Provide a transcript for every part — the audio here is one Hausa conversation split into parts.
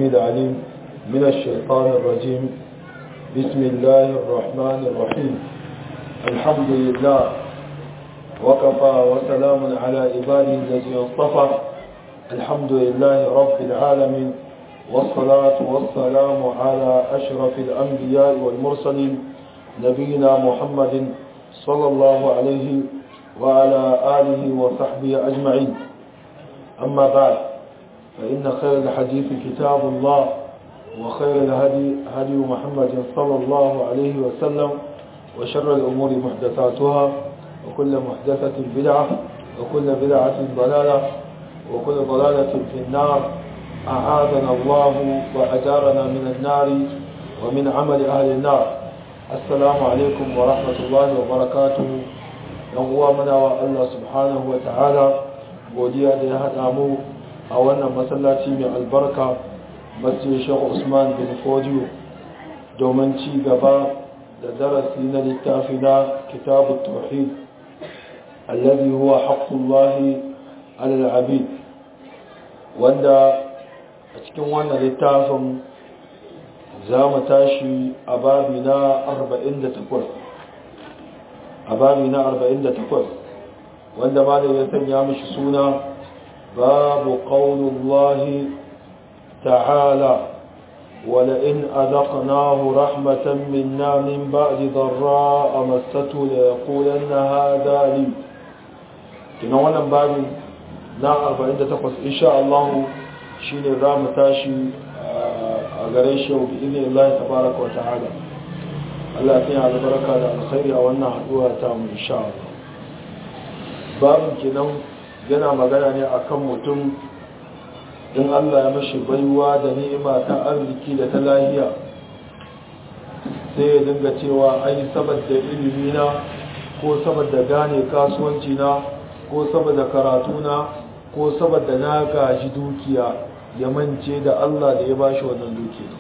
السميع العليم من الشيطان الرجيم بسم الله الرحمن الرحيم الحمد لله وكفى وسلام على عباده الذي اصطفى الحمد لله رب العالمين والصلاة والسلام على أشرف الأنبياء والمرسلين نبينا محمد صلى الله عليه وعلى آله وصحبه أجمعين أما بعد فإن خير الحديث كتاب الله وخير الهدي هدي محمد صلى الله عليه وسلم وشر الأمور محدثاتها وكل محدثة بدعة وكل بدعة ضلالة وكل ضلالة في النار أعاذنا الله وأجارنا من النار ومن عمل أهل النار السلام عليكم ورحمة الله وبركاته يوم منا الله سبحانه وتعالى godiya da ya haɗa mu a wannan masallaci mai albarka masjid shekhu usman bin fodiyo domin ci gaba da darasi na littafi na kitabu tauhid alladhi huwa haqqullahi alal abid wanda a cikin wannan littafin za mu tashi a babi na 48 a babi na 48 wanda ma da ya sanya mishi suna babu qaulullahi ta'ala ولئن أذقناه رحمة منا من بعد ضراء مسته ليقولن هذا لي kina wannan babin na 48 insha Allah shine za mu tashi a gare shi bi idin Allah tabaraka wa ta'ala Allah ya yi albarka da alkhairi a wannan haduwa ta mu insha Allah babin kenan yana magana ne akan mutum in Allah ya mashi baiwa da ni'ima ta arziki da ta lahiya sai ya dinga cewa ai saboda ilimi na ko saboda gane kasuwanci na ko saboda karatu na ko saboda na gaji dukiya ya mance da Allah da ya bashi wannan dukiya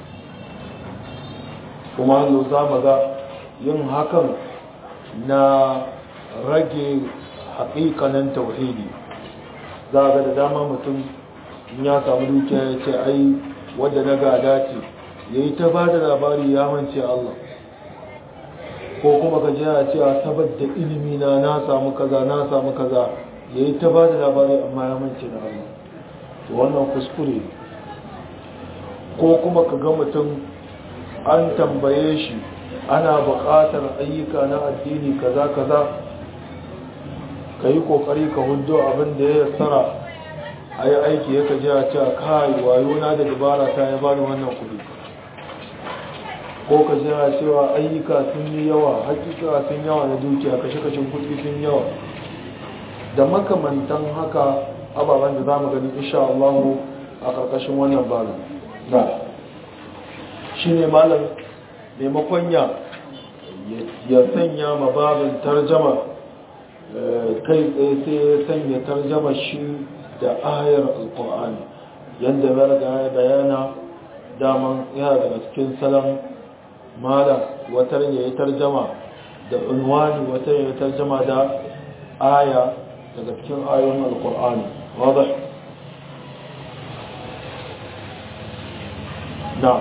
kuma hannu za mu ga yin hakan na rage haƙiƙanin tauhidi za ga da dama mutum ya samu dukiya ya ce ai wadda na gada ce ya yi ta ba da labari ya mance Allah ko kuma ka ji a cewa saboda ilimi na na samu kaza na samu kaza ya yi ta ba da labari amma ya mance da Allah to wannan kuskure ko kuma ka ga mutum an tambaye shi ana buƙatar ayyuka na addini kaza kaza ka yi ƙoƙari ka hudo abin da ya tsara a yi aiki ya kaji a cewa kai wayo na da dabara ta ya bani wannan kuɗi ko ka ji a cewa ayyuka sun yi yawa hakika sun yawa na dukiya kashe-kashen kuɗi sun yawa da makamantan haka ababen da za mu gani insha Allah a ƙarƙashin wannan bala na shi ne malam maimakon ya ya sanya ma babin tarjama kai tsaye sai ya sanya tarjama shi da ayar alkur'ani yadda ya bayana daman yana daga cikin salam malam watar ya yi tarjama da unwani watar ya yi tarjama da aya daga cikin ayoyin alkur'ani wadda na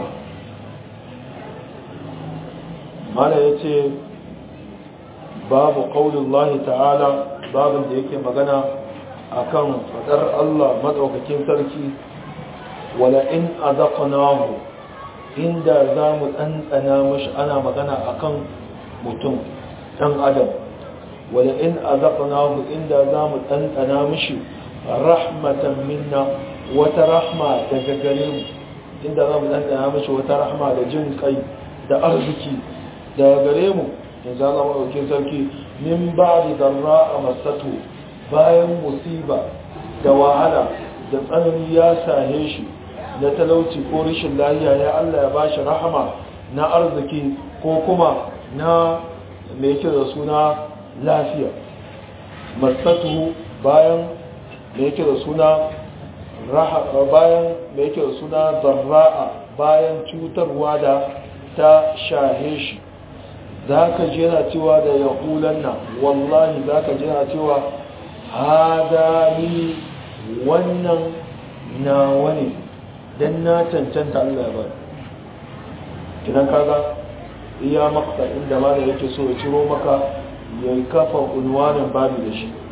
malam ya ce babu ƙaunin ta'ala babin da yake magana akan fadar Allah madaukakin sarki wala in azaqnahu inda zamu tsantsana mishi ana magana akan mutum dan adam wala in azaqnahu inda zamu tsantsana mishi rahmatan minna wata rahma daga gare mu inda zamu tsantsana mishi wata rahma da jin kai da arziki daga gare mu yanzu Allah madaukakin sarki min ba'di darra masatu bayan musiba da wahala da tsanani ya sahe shi na talauci ko rashin lahiya ya Allah ya bashi rahama na arziki ko kuma na mai yake da suna lafiya masatu bayan mai yake da suna bayan mai yake da suna zarra'a bayan cutarwa da ta shahe shi za ka jera cewa da yahulan nan wallahi za ka jera cewa hada ni wannan nawa ne dan na cancanta Allah ya bani kidan kaga iya maksa inda ma da yake so ya ciro maka ya kafa unwanin babu da shi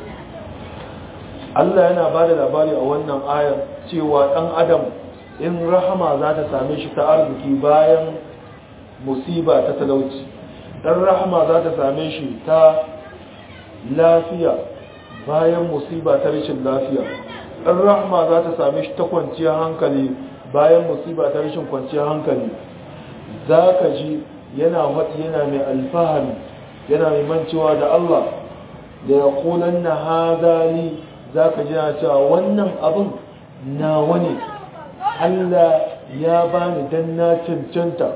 Allah yana ba da labari a wannan ayar cewa ɗan adam in rahama za ta same shi ta arziki bayan musiba ta talauci ɗan rahama za ta same shi ta lafiya bayan musiba ta rashin lafiya ɗan rahama za ta same shi ta kwanciyar hankali bayan musiba ta rashin kwanciyar hankali za ka ji yana haɗi yana mai alfahari yana mai mancewa da Allah da ya kulan na hazali za ka ji na cewa wannan abin na wani Allah ya bani dan na cancanta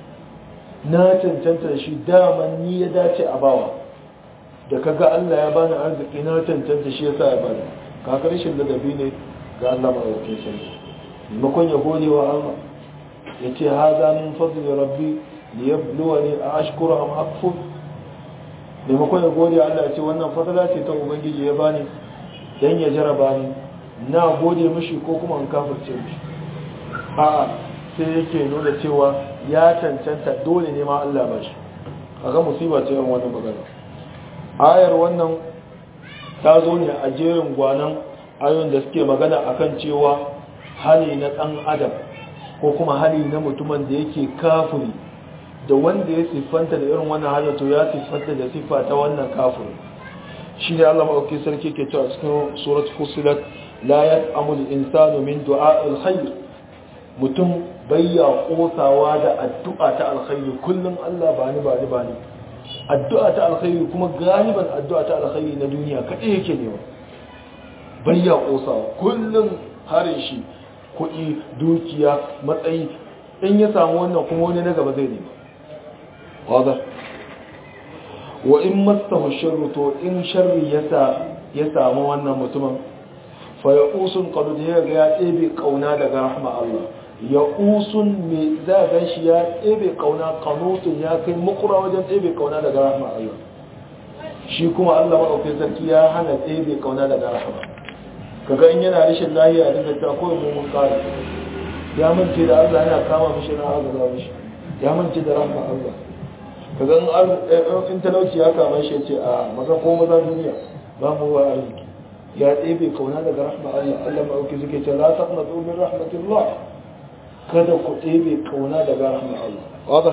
na cancanta da shi daman ni ya dace a bawa da kaga Allah ya bani arziki na cancanta shi yasa ya bani kakar shi ladabi ne ga Allah mai sarki makon ya gode wa Allah ya ce haza min fadli rabbi liyabluwani a ashkuru am akfur maimakon ya gode Allah ya ce wannan fadla ce ta ubangiji ya bani dan ya jaraba ni na gode mishi ko kuma in kafirce mishi a'a sai yake nuna cewa ya cancanta dole ne ma Allah ba shi kaga musiba ce yan wannan magana ayar wannan ta zo ne a jerin gwanan ayoyin da suke magana akan cewa hali na dan adam ko kuma hali na mutumin da yake kafiri da wanda ya siffanta da irin wannan halin to ya siffanta da siffa ta wannan kafiri shi ne Allah maɗauki sarki ke cewa cikin surat fusilat la yas'amu al-insanu min du'a al-khair mutum bayya kosawa da addu'a ta alkhairi kullum Allah ba ni ba ni ba ni addu'a ta alkhairi kuma galiban addu'a ta alkhairi na duniya kaɗai yake nema bayya kosawa kullum harin shi kuɗi dukiya matsayi in ya samu wannan kuma wani na gaba zai nema wadda wa in mastahu sharru to in sharri ya samu wannan mutumin fa ya usun qad ya ga ya ɗebe kauna daga rahma Allah ya usun me za ga shi ya ɗebe kauna kanutun ya kai makura wajen ɗebe kauna daga rahma Allah shi kuma Allah madaukakin sarki ya hana ɗebe kauna daga rahma kaga in yana rashin lahiya da ta koyi mu mun kare ya mance da Allah yana kama mishi na azaba mishi ya mance da rahma Allah kaga in talauci ya kama shi ce a maza ko maza duniya ba mu wa arziki ya ɗebe kauna daga rahma Allah Allah ma'auki suke ce la taqnatu min rahmatillah kada ku ɗebe kauna daga rahma Allah wada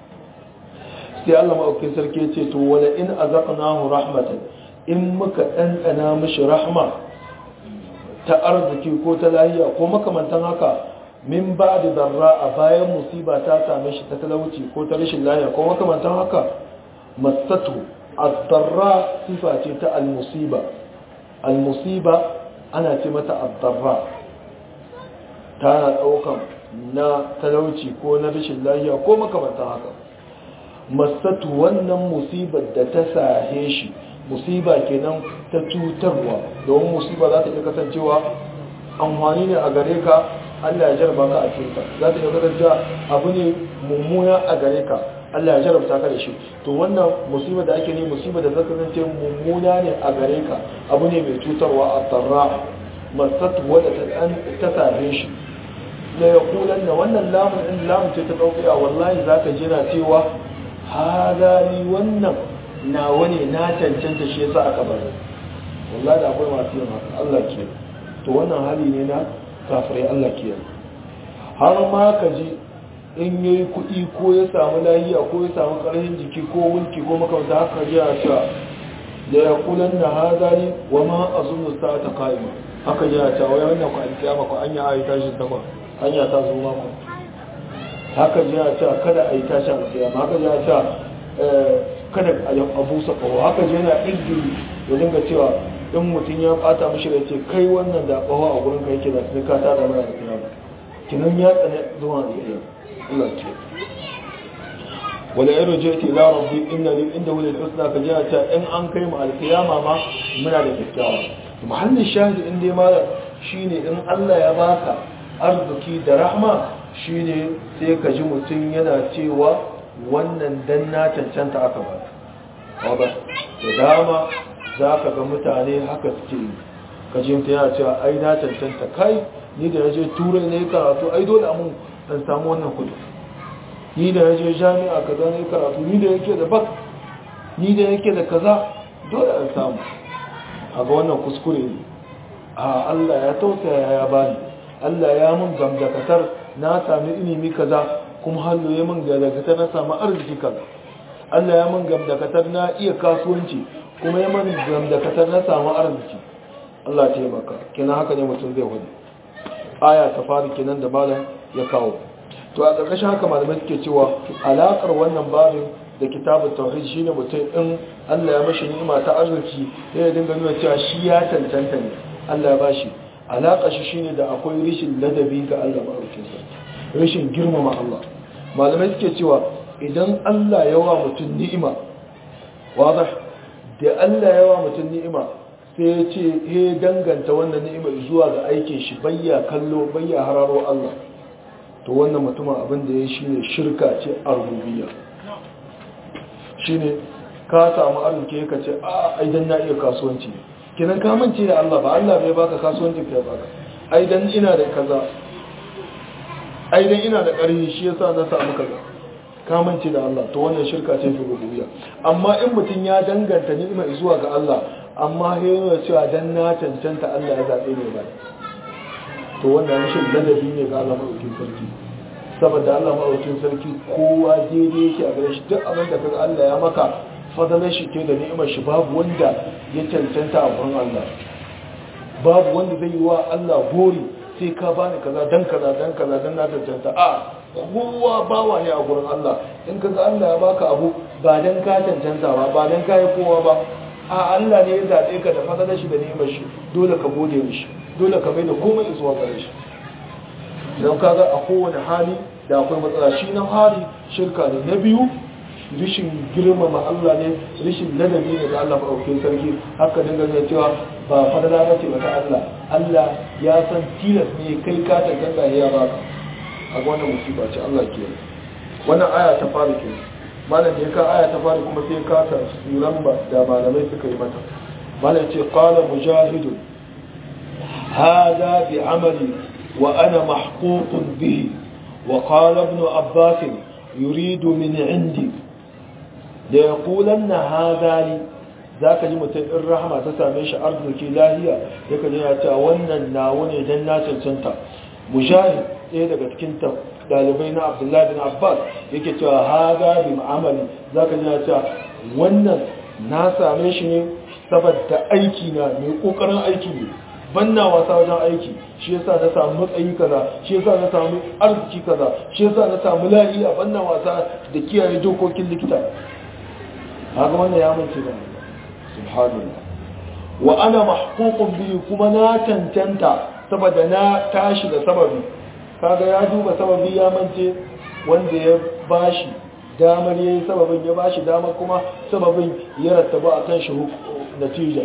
sai Allah ma'auki sarki ce to wala in azaqnahu rahmatan in muka ɗanɗana mishi rahma ta arziki ko ta lahiya ko makamantan haka min ba da zarra a bayan musiba ta same shi ta talauci ko ta rashin lahiya ko makamantan haka masatu ad-darra sifa ce ta al-musiba al-musiba ana ce mata ad-darra tana daukan na talauci ko na rashin lahiya ko makamantan haka masatu wannan musibar da ta sahe shi musiba kenan ta cutarwa domin musiba za ta iya kasancewa amfani ne a gare ka Allah ya jarba ka a cikinta za ta iya kasancewa abu ne mummuna a gare ka Allah ya jarabta ka da shi to wannan musiba da ake ne musiba da zaka kasance mummuna ne a gare ka abu ne mai cutarwa a tsarra masat wadda ta same shi da ya kulan da wannan lamun din lamun ce ta dauka wallahi zaka jira cewa hada ni wannan nawa ne na cancanta shi yasa aka bari wallahi da akwai masu yin haka Allah ke to wannan hali ne na kafirai Allah ke har ma ka ji in yayi kuɗi ko ya samu lahiya ko ya samu ƙarfin jiki ko mulki ko makamta haka ji a cewa da ya kulan na hadari wa ma azunnu sa'ata qa'ima haka ji a cewa wai wannan ku an kiyama ku an yi ayi tashin ta hanya ta zo ma ku haka ji a cewa kada a yi tashin alkiyama haka ji a cewa kada a busa kawo haka je yana izgiri ya dinga cewa in mutum ya bata mishi da ce kai wannan da kawo a gurin kai ke da sai ka tada mana da kiyama kinan ya tsane zuwa da kiyama Allah ce wala yaro je ti la rabbi inna li inda wala husna ka je ta in an kai mu alkiyama ma muna da kyakkyawa muhallin shahidi in dai ma shine in Allah ya baka arziki da rahma shine sai ka ji mutum yana cewa wannan dan na cancanta aka ba wadda da dama za ka ga mutane haka suke yi kajinta yana cewa ai na cancanta kai ni da yaje turai ne karatu ai dole amun dan samu wannan kudi ni da yaje jami'a kaza ne karatu ni da yake da bak ni da yake da kaza dole an samu a ga wannan kuskure ne a Allah ya tausaya ya bani Allah ya mun gamdakatar na sami ilimi kaza kuma hallo ya mun gamdakatar na samu arziki kaza Allah ya mun gamdakatar na iya kasuwanci kuma ya mun gamdakatar na samu arziki Allah ya taimaka kina haka ne mutum zai wani aya ta fara kenan da malam ya kawo to a ƙarƙashin haka malamai suke cewa alaƙar wannan babin da kitabun tauhid shine mutum in Allah ya mashi ni'ima ta arziki ya dinga nuna cewa shi ya tantanta ne Allah ya bashi alaƙa shi shine da akwai rishin ladabi ga Allah maɗaukin sarki rashin girmama Allah malamai suke cewa idan Allah ya wa mutum ni'ima wadah da Allah ya wa mutum ni'ima sai ya ce ya danganta wannan ni'ima zuwa ga aikin shi bayya kallo bayya hararo Allah to wannan mutumin abin da ya shine shirka ce a rububiyya shine ka samu arziki ka ce a aidan na iya kasuwanci kinan ka mance da Allah ba Allah bai baka kasuwanci kai baka aidan ina da kaza aidan ina da ƙarfi shi yasa na samu kaza ka mance da Allah to wannan shirka ce fi rububiyya amma in mutum ya danganta ni'ima zuwa ga Allah amma ya yana cewa dan na cancanta Allah ya zabe ne ba to wannan rashin ladabi ne ga Allah madaukakin sarki saboda Allah maɗaukin sarki kowa daidai yake a gare shi duk abin da kaga Allah ya maka fadalar shi ke da ni'imar shi babu wanda ya cancanta a gurin Allah babu wanda zai yi wa Allah gori sai ka bani kaza dan kaza dan kaza dan na cancanta a kowa bawa ne a gurin Allah in kaga Allah ya baka abu ba dan ka cancanta ba ba dan ka yi kowa ba a Allah ne ya zaɓe ka da fadalar shi da ni'imar shi dole ka gode mishi dole ka mai da komai zuwa gare shi idan kaga a kowane hali da akwai matsala shi na hari shirka ne na biyu rishin girmama Allah ne rishin ladabi ne da Allah maɗaukin sarki haka dinga zai cewa ba fadala ba ce wata Allah Allah ya san tilas ne kai ka tantanta ya baka a wannan musiba ce Allah ke wannan aya ta fara ke malam da ya ka aya ta fara kuma sai ka ta suran da malamai suka yi mata malam ce qala mujahidun hada bi amali وأنا محقوق به وقال ابن عباس يريد من عندي ليقولن هذا لي ذاك ji mutum in rahama ta same shi arziki lahiya yaka ji ya ta wannan nawo ne dan na cancanta mujahid ɗaya daga cikin dalibai na abdullahi bin abbas yake cewa haza bi ma'amali zaka ji ya ta wannan na same shi ne saboda aiki na mai kokarin aiki ne banna wasa wajen aiki shi yasa na samu matsayi kaza shi yasa na samu arziki kaza shi yasa na samu lafiya banna wasa da kiyaye dokokin likita haka wannan ya mace da subhanallah wa ana mahququn bihi kuma na tantanta saboda na tashi da sababi kaga ya duba sababi ya mance wanda ya bashi damar yayi sababin ya bashi damar kuma sababin ya rattaba akan shi natija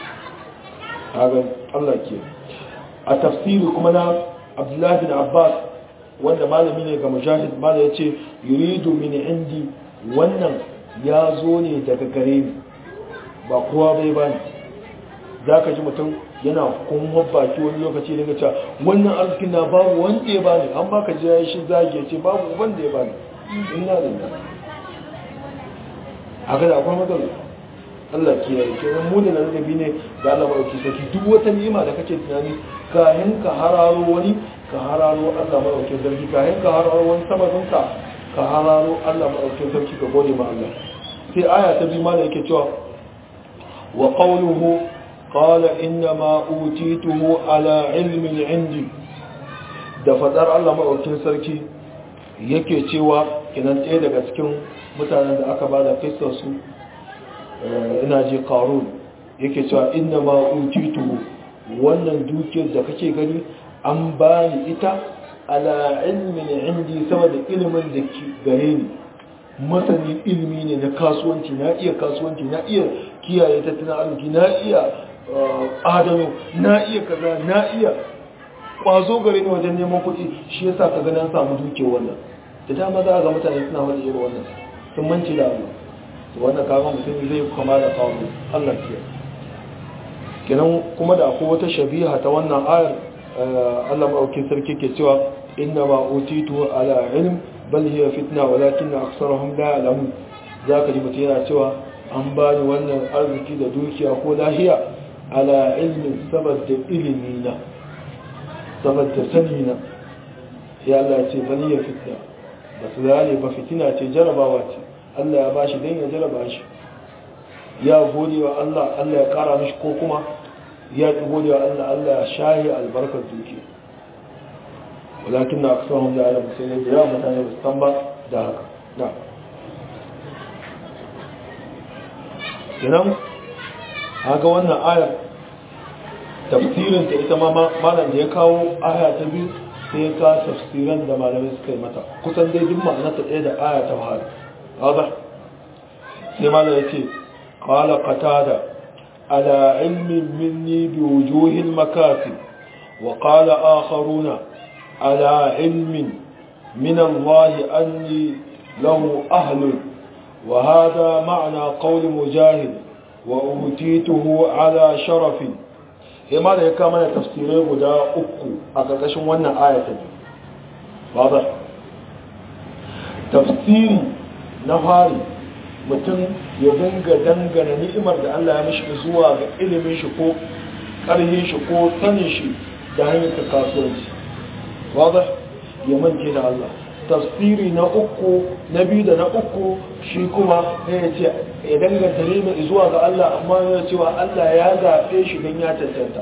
hagan Allah ke a tafsiri kuma na Abdullahi bin Abbas wanda malami ne ga mujahid mala ya ce yuridu min indi wannan ya zo ne daga gare ni ba kowa bai ba ni za ka ji mutum yana kuma baki wani lokaci daga cewa wannan arzikin na babu wanda ya bani an baka ji ya shi zagi ya ce babu wanda ya bani ina da haka da akwai matsala Allah kiyaye kenan mu da ladabi ne ga Allah madauki sarki duk wata ni'ima da kake tunani kayan ka hararo wani ka hararo Allah madauki sarki kayan ka hararo wani sababin ka ka hararo Allah madauki sarki ka gode ma Allah sai aya ta biyu mana yake cewa wa qawluhu qala inna ma utituhu ala ilmin indi da fadar Allah madauki sarki yake cewa kinan ɗaya daga cikin mutanen da aka bada kissar su ina ji karun yake cewa inna ma utituhu wannan dukiyar da kake gani an bani ita ala ilmin indi saboda ilimin da ke gare ni masani ilimi ne na kasuwanci na iya kasuwanci na iya kiyaye tattalin arziki na iya adano na iya kaza na iya kwazo gare ni wajen neman kuɗi shi yasa ka ga na samu dukiyar wannan da dama za a ga mutane suna wani irin wannan sun manci da Allah wannan kaga mutum zai kama da kawo Allah ke kenan kuma da akwai wata shabiha ta wannan ayar Allah ma'aukin sarki ke cewa inna ma utitu ala ilm bal hiya fitna walakin aktharuhum la ya'lamun zaka ji mutum yana cewa an bani wannan arziki da dukiya ko lahiya ala ilmin saboda ilimi na saboda sani na ya Allah ce bal hiya fitna ba su zane ba fitina ce jarabawa ce Allah ya bashi dan ya jaraba shi ya gode wa Allah Allah ya kara mishi ko kuma ya gode wa Allah Allah ya shahi albarkar dukiya walakin na aksarun da alamu sai da yawa mutane ba su san ba da haka na idan haka wannan ayar tafsirin ta ita ma malam da ya kawo aya ta biyu sai ya kawo tafsiran da malamai suka yi mata kusan dai duk ma'ana ta ɗaya da aya ta fara haɗa sai malam ya ce قال قتادة على علم مني بوجوه المكاسب وقال آخرون على علم من الله أني له أهل وهذا معنى قول مجاهد وأوتيته على شرف لما ذا يكامل تفسيره قد أكو أكاكشن وانا آية واضح تفسيري نهاري mutum ya dinga dangana ni'imar da Allah ya mishi zuwa ga ilimin shi ko ƙarhin shi ko sanin shi da hanyar ta kasuwanci wadda ya mance da Allah tafsiri na uku na biyu da na uku shi kuma ya ce ya danganta neman zuwa ga Allah amma ya cewa Allah ya zaɓe shi don ya cancanta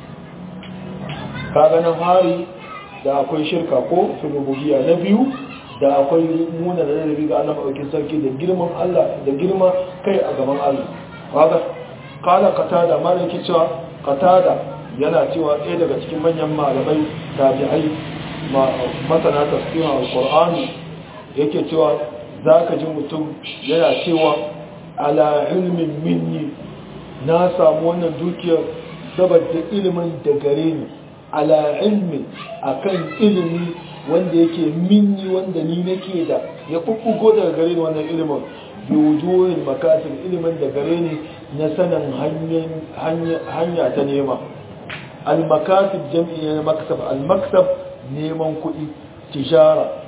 kaga na fari da akwai shirka ko filobugiya na biyu da akwai muna da ladabi ga Allah maɗaukin sarki da girman Allah da girma kai a gaban Allah kaga kala katada malaki cewa katada yana cewa ɗaya daga cikin manyan malamai tabi'ai masana tafsirin alqur'ani yake cewa zaka ji mutum yana cewa ala ilmin minni na samu wannan dukiyar saboda ilimin da gare ni ala ilmin akan ilimi wanda yake minni wanda ni nake da ya kukkugo daga gare ni wannan ilimin bi wujuhin makasir ilimin da gare ni na sanin hanya ta nema al-makasib jam'i na maksab al-maksab neman kuɗi tijara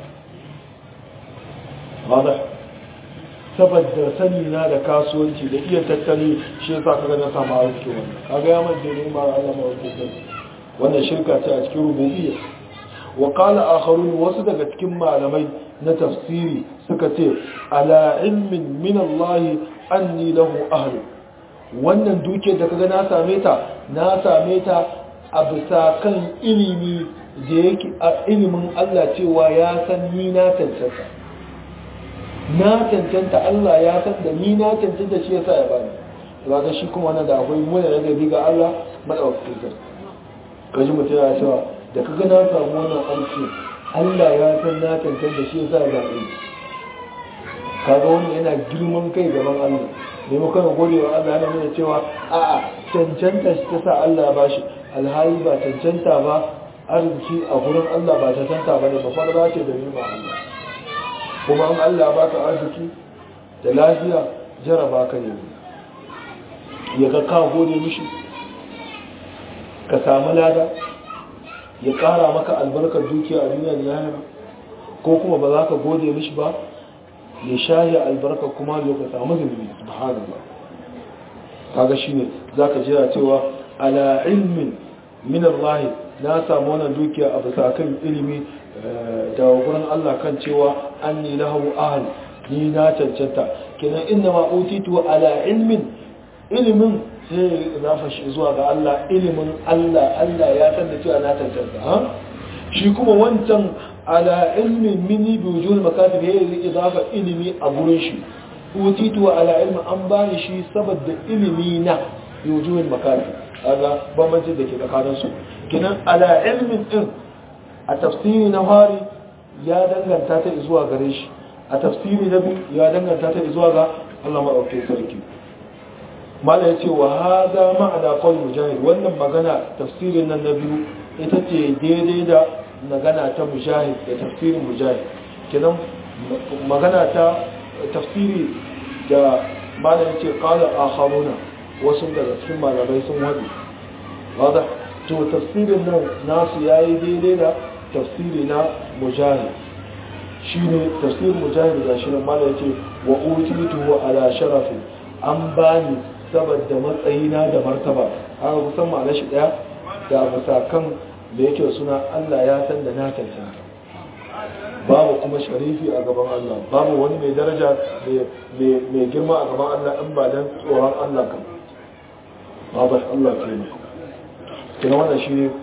wada saboda sani na da kasuwanci da iya tattali shi yasa kaga na samu arziki wannan kaga ya manje ne ma Allah ma wannan shirka ce a cikin rububiyya wa qala akharun wasu daga cikin malamai na tafsiri suka ce ala ilmin min Allah anni lahu ahlu wannan duke da kaga na same ta na same ta a bisa kan ilimi da yake a ilimin Allah cewa ya san ni na cancanta na cancanta Allah ya san da ni na cancanta shi yasa ya bani kaga shi kuma wannan da akwai mun da gabi ga Allah madaukakin sarki kaji mutum ya cewa da kaga na samu wannan aiki Allah ya san na cancanta shi yasa ya zabe kaga wannan yana girman kai gaban Allah maimakon gode wa Allah yana nuna cewa a'a cancanta shi ta sa Allah ba shi alhali ba cancanta ba arziki a gurin Allah ba cancanta ba ne ba fara ce da nima Allah kuma an Allah ba ka arziki da lafiya jaraba ka ne ya ga ka gode mishi ka samu lada ya kara maka albarkar dukiya a duniya da lahira ko kuma ba za ka gode mishi ba ya shahi albarka kuma ya ka samu zunubi subhanallah kaga shine zaka jira cewa ala ilmin min Allah na samu wannan dukiya a bisa kan ilimi da gurin Allah kan cewa anni lahu ahl ni na cancanta kenan inna ma utitu ala ilmin ilimin sai zafa shi zuwa ga Allah ilimin Allah Allah ya san da cewa na cancanta ha shi kuma wancan ala ilmin mini bi wujuhul makatib ya yi idafa ilimi a gurin shi utitu ala ilmin an bani shi saboda ilimi na bi wujuhul makatib kaga bambanci da ke tsakanin su kinan ala ilmin din a tafsiri na fari ya danganta ta zuwa gare shi a tafsiri na biyu ya danganta ta zuwa ga Allah madaukakin sarki mala yace wa hada ma'ana qawl mujahid wannan magana tafsirin nan na biyu ita ce daidai da magana ta mujahid da tafsirin mujahid kenan magana ta tafsiri da malam ce qala akharuna wasu daga cikin malamai sun wadi wada to tafsirin nan nasu ya yi daidai da tafsiri na mujahid shi ne tafsirin mujahid da shi nan mala ya ce wa utitu ala sharafin an bani saboda matsayina da martaba haka kusan ma'ana shi daya da musakan da yake suna Allah ya san da na cancanta babu kuma sharifi a gaban Allah babu wani mai daraja mai girma a gaban Allah in ba dan tsoron Allah kan babu Allah ke ne kina wannan shi ne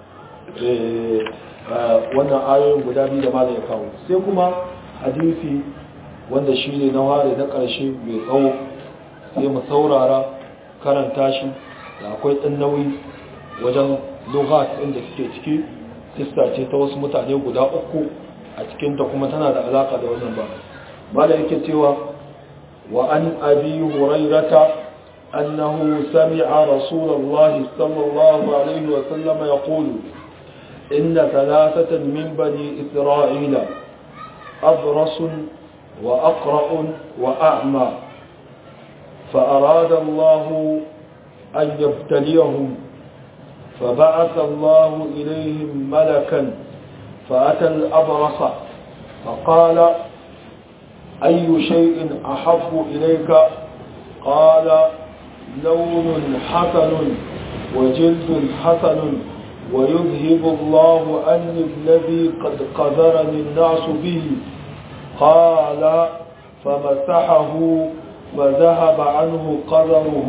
wannan ayoyin guda biyu da ma ya kawo sai kuma hadisi wanda shi ne na ware na ƙarshe mai tsawo sai mu saurara karanta shi da akwai ɗan nauyi wajen lughat inda suke ciki sista ce ta wasu mutane guda uku a cikinta kuma tana da alaka da wannan ba mala yake cewa wa an abi hurairata annahu sami'a rasulullahi sallallahu alaihi wa sallam yaqulu inna thalathatan min bani isra'ila abras wa aqra wa a'ma فأراد الله أن يبتليهم فبعث الله إليهم ملكا فأتى الأبرص فقال أي شيء أحب إليك قال لون حسن وجلد حسن ويذهب الله أني الذي قد قذرني الناس به قال فمسحه فذهب عنه قذره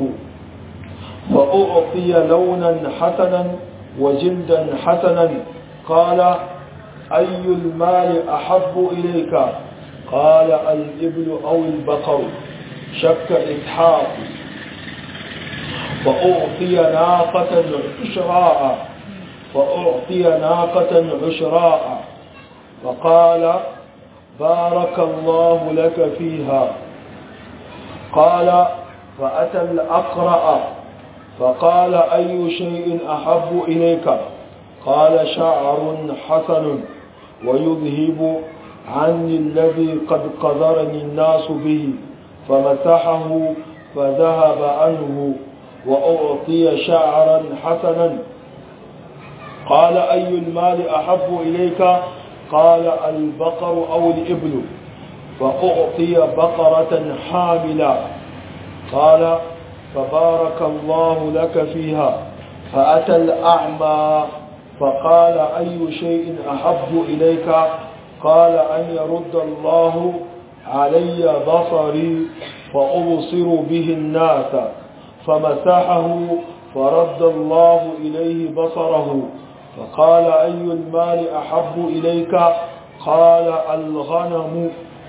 فأعطي لونا حسنا وجلدا حسنا قال أي المال أحب إليك قال الإبل أو البقر شك إسحاق فأعطي ناقة عشراء فأعطي ناقة عشراء فقال بارك الله لك فيها قال فأتى الأقرأ فقال أي شيء أحب إليك قال شعر حسن ويذهب عني الذي قد قذرني الناس به فمسحه فذهب عنه وأعطي شعرا حسنا قال أي المال أحب إليك قال البقر أو الإبل فأعطي بقرة حاملة قال فبارك الله لك فيها فأتى الأعمى فقال أي شيء أحب إليك قال أن يرد الله علي بصري فأبصر به الناس فمسحه فرد الله إليه بصره فقال أي المال أحب إليك قال الغنم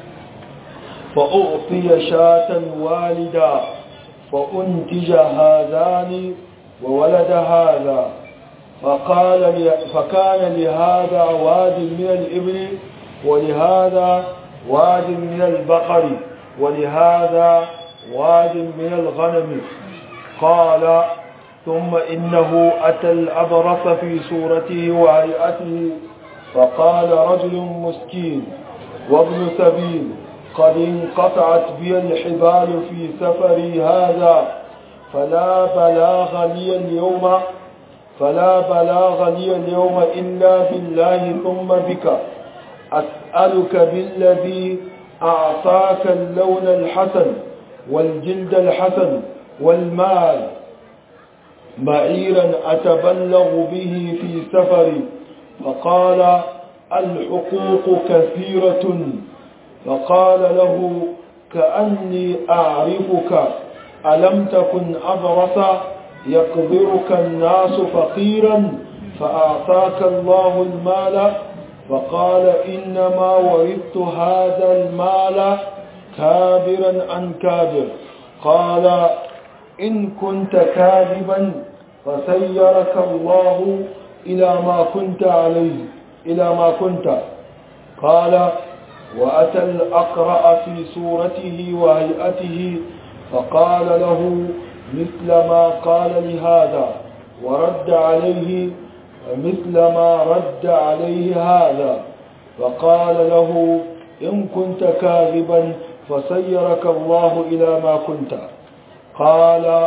فأعطي شاة والدا فأنتج هذان وولد هذا فقال لي فكان لهذا واد من الإبل ولهذا واد من البقر ولهذا واد من الغنم قال ثم إنه أتى الأبرص في صورته وهيئته فقال رجل مسكين وابن سبيل قد انقطعت بي الحبال في سفري هذا فلا بلاغ لي اليوم فلا بلاغ لي اليوم إلا بالله ثم بك أسألك بالذي أعطاك اللون الحسن والجلد الحسن والمال بعيرا أتبلغ به في سفري فقال الحقوق كثيرة فقال له كأني أعرفك ألم تكن أبرص يقبرك الناس فقيرا فأعطاك الله المال فقال إنما ورثت هذا المال كابرا عن كابر قال إن كنت كاذبا فسيرك الله إلى ما كنت عليه إلى ما كنت قال وأتى الأقرأ في صورته وهيئته فقال له مثل ما قال لهذا ورد عليه مثل ما رد عليه هذا فقال له إن كنت كاذبا فسيرك الله إلى ما كنت قال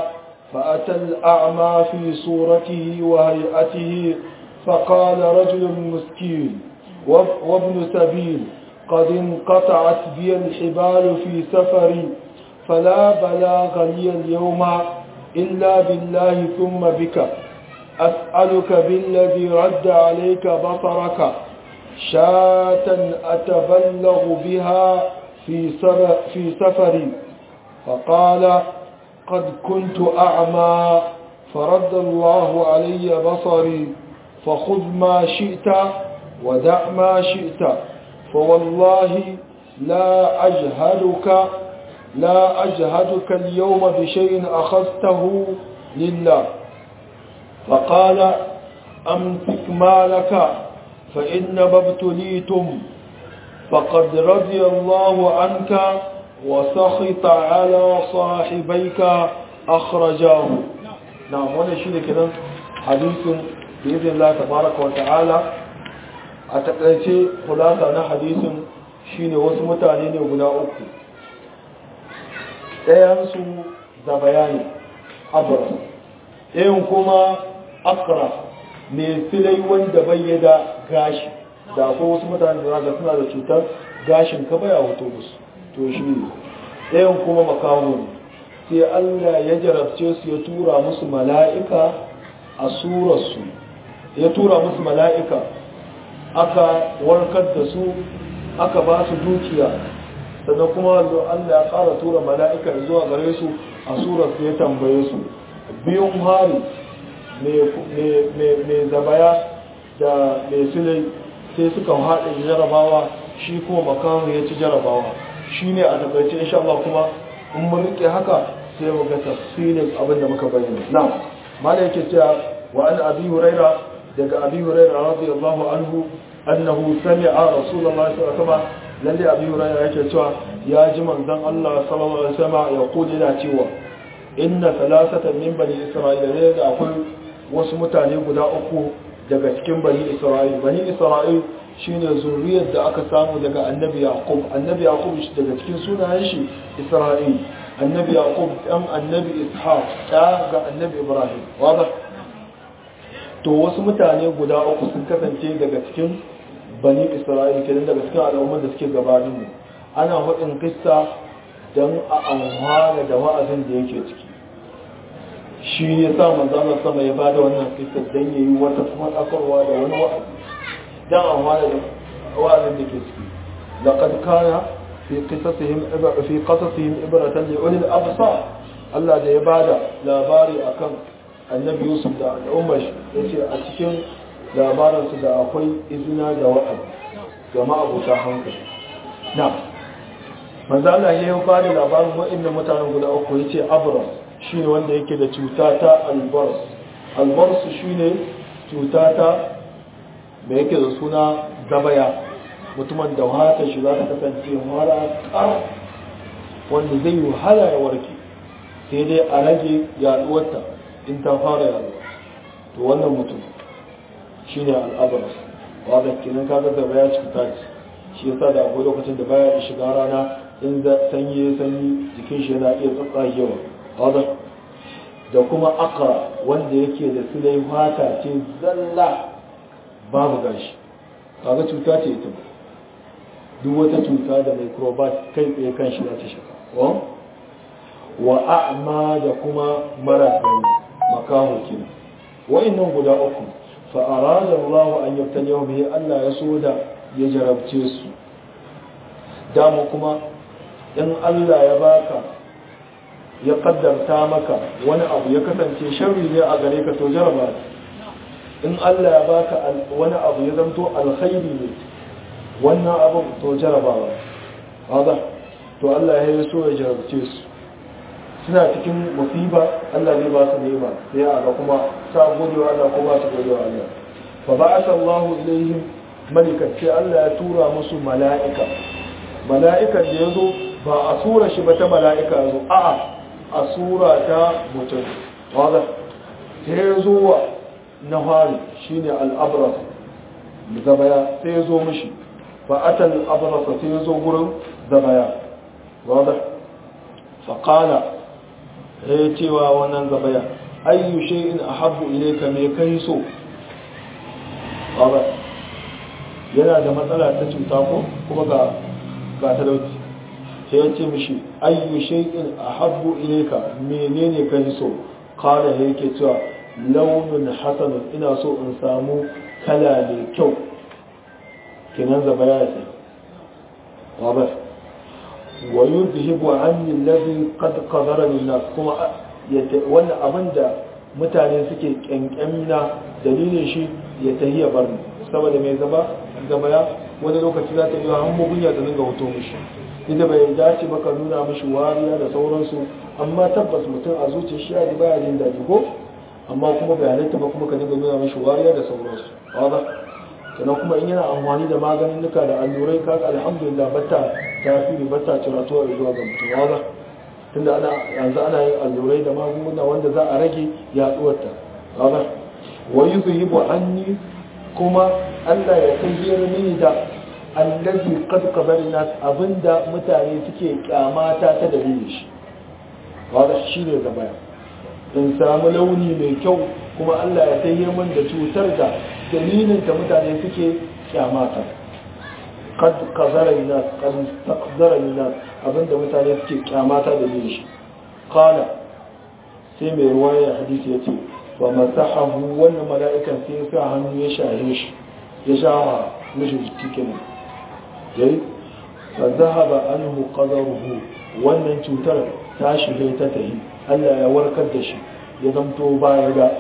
فأتى الأعمى في صورته وهيئته فقال رجل مسكين وابن سبيل قد انقطعت بي الحبال في سفري فلا بلاغ لي اليوم إلا بالله ثم بك أسألك بالذي رد عليك بصرك شاة أتبلغ بها في, في سفري فقال قد كنت أعمى فرد الله علي بصري فخذ ما شئت ودع ما شئت فوالله لا أجهدك لا أجهدك اليوم بشيء أخذته لله فقال أمسك مالك فإنما ابتليتم فقد رضي الله عنك وسخط على صاحبيك أخرجاه نعم وانا شيء كده حديث بإذن الله تبارك وتعالى أتقلتي خلاصة أنا حديث shine wasu mutane ne guda uku ɗayansu da bayani abras ɗayan kuma akra mai filai wanda bai da gashi da akwai wasu mutane da zaga suna da cutar gashin ka baya wato musu to shi ne ɗayan kuma makaho ne sai allah ya jarabce su ya tura musu mala'ika a surarsu ya tura musu mala'ika aka warkar da su aka ba su dukiya sannan kuma Allah ya ƙara tura mala'ika zuwa gare su a surar su ya tambaye su biyun hari mai zabaya da mai silai sai suka haɗe jarabawa shi kuma makamu ya ci jarabawa shi ne a takaice insha Allah kuma in mun rike haka sai mu ga tafsirin abin da muka bayyana na mala yake cewa wa an abi huraira daga abi huraira radiyallahu anhu annahu sami'a rasulullahi sallallahu alaihi wasallam lalle abi hurairah yake cewa ya ji manzon Allah sallallahu alaihi wasallam ya kula yana cewa inna thalathatan min bani isra'ila ne da akwai wasu mutane guda uku daga cikin bani isra'il bani isra'il shine zuriyar da aka samu daga annabi yaqub annabi yaqub shi daga cikin sunayen shi isra'il annabi yaqub dan annabi ishaq da ga annabi ibrahim wadah to wasu mutane guda uku sun kasance daga cikin bani isra'il kenan daga cikin al'ummar da suke gabanin mu ana hudin kissa don a amfana da wa'azin da yake ciki shi ya sa manzana sama ya bada wannan kissa don ya yi wata fadakarwa da wani wa'azi don amfana da wa'azin da ke ciki laqad kana fi qisasihim fi qasasihim ibratan li ulil absar Allah da ya bada labari akan annabi Yusuf da al'ummar shi yace a cikin labaransu da akwai izina da wa'azi ga ma'abuta hankali na manzo Allah ya yi bada labarin wa'annan mutanen guda uku yace abras shine wanda yake da cuta ta albars albars shine cuta ta da yake da suna zabaya mutumin da wata shi za ta kasance mara kar wanda zai yi wahala ya warke sai dai a rage yaduwarta in ta fara yaduwa to wannan mutum shi ne al'abaras wadda kinan kaga da baya cuta ce shi yasa da akwai lokacin da baya shiga rana in sanyi ya sanyi jikin shi yana iya tsatsagewa wadda da kuma akara wanda yake da silai fata ce zalla babu gashi kaga cuta ce ita duk wata cuta da microbat kai tsaye kan shi za ta shiga wa a'ma da kuma mara gani makaho kenan wa'annan guda uku fa'arada Allah an yabtali yau bihi Allah ya so da ya jarabce su dama kuma in Allah ya baka ya kaddarta maka wani abu ya kasance sharri ne a gare ka to jaraba in Allah ya baka wani abu ya zanto alkhairi ne wannan abin to jarabawa haza to Allah ya yi so ya jarabce su suna cikin musiba Allah zai ba su nema sai a ga kuma sa gode wa Allah ko ba su gode wa Allah fa ba'atha Allah ilaihim malikan sai Allah ya tura musu mala'ika mala'ikan da yazo ba a sura shi ba ta mala'ika yazo a'a a sura ta mutum wanda sai yazo wa nahari shine al-abras zabaya sai yazo mishi fa atal abras sai yazo gurin zabaya wanda fa qala ya cewa wannan zabaya ayyu shay'in ahabbu ilayka me kai so baba yana da matsala ta cuta ko kuma ga ga talauci sai ya ce mishi ayyu shay'in ahabbu ilayka menene kai so qala yake cewa launin hasanun ina so in samu kala mai kyau kenan zabaya ya sai baba wa yuzhibu anni alladhi qad qadara lin-nas kuma wannan abinda mutane suke kyankyamina dalilin shi ya tahiya bar ni saboda mai zaba zabaya wani lokaci za ta yi hannu gunya ta dinga hoto mishi inda bai dace ba ka nuna mishi wariya da sauransu amma tabbas mutum a zuciya shi ya baya jin daɗi ko amma kuma bai halitta ba kuma ka dinga nuna mishi wariya da sauransu wadda sannan kuma in yana amfani da maganin nuka da allurai kaga alhamdulillah batta tasiri batta ciratuwa zuwa ga mutum wadda tunda ana yanzu ana yin allurai da magunguna wanda za a rage yaduwarta wadda wa yuzhibu anni kuma Allah ya tayyar mini da allazi qad qabalna abinda mutane suke kyamata ta dalilin shi wadda shine gaba in samu launi mai kyau kuma Allah ya tayyar min da cutar da dalilin ta mutane suke kyamata qad qadarna qad taqdarna abinda mutane suke kyamata da dalilin shi qala sai mai ruwaya hadisi yace wa masahahu wannan mala'ikan sai ya sa hannu ya shahe shi ya shawa mishi jiki kenan yayi fa zahaba anhu qadaruhu wannan cutar ta shige ta tahi Allah ya warkar da shi ya zamto baya ga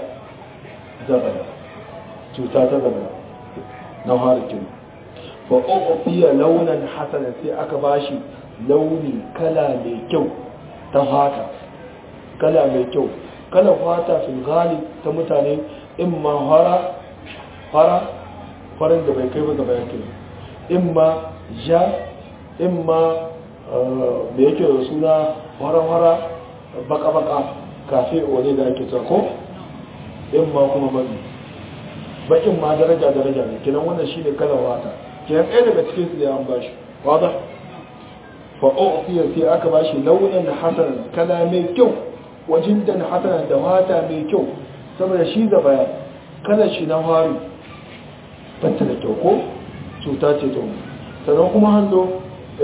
zabaya cuta ta zabaya na harikin fa uqiya launan hasana sai aka bashi launi kala mai kyau ta fata kala mai kyau kala fata fil ghalib ta mutane imma fara fara farin da bai kai ba gaba yake imma ja imma da yake da suna fara-fara baka-baka kafe wani da ake ko imma kuma mazi bakin ma daraja-daraja ne kinan wannan shi ne kalan wata kinan ɗaya daga cikin su da an bashi wata fa'o'ofiyar sai aka bashi launin hasanan kala mai kyau wajen da hasanan da wata mai kyau saboda shi da baya kalar shi na fari bata da kyau ko cuta ce ta sannan kuma hannu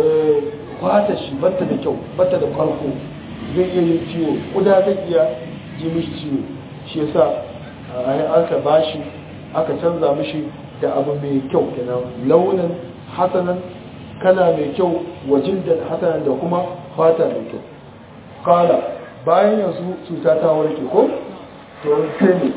kwata shi bata da kyau bata da farko zai iya yin ciwo kuda zai iya ji mishi ciwo shi yasa a aka bashi aka canza mishi da abu mai kyau kenan launin hasanan kala mai kyau wajen da hasanan da kuma fata mai kyau kala bayan yanzu cuta ta warke ko to sai ne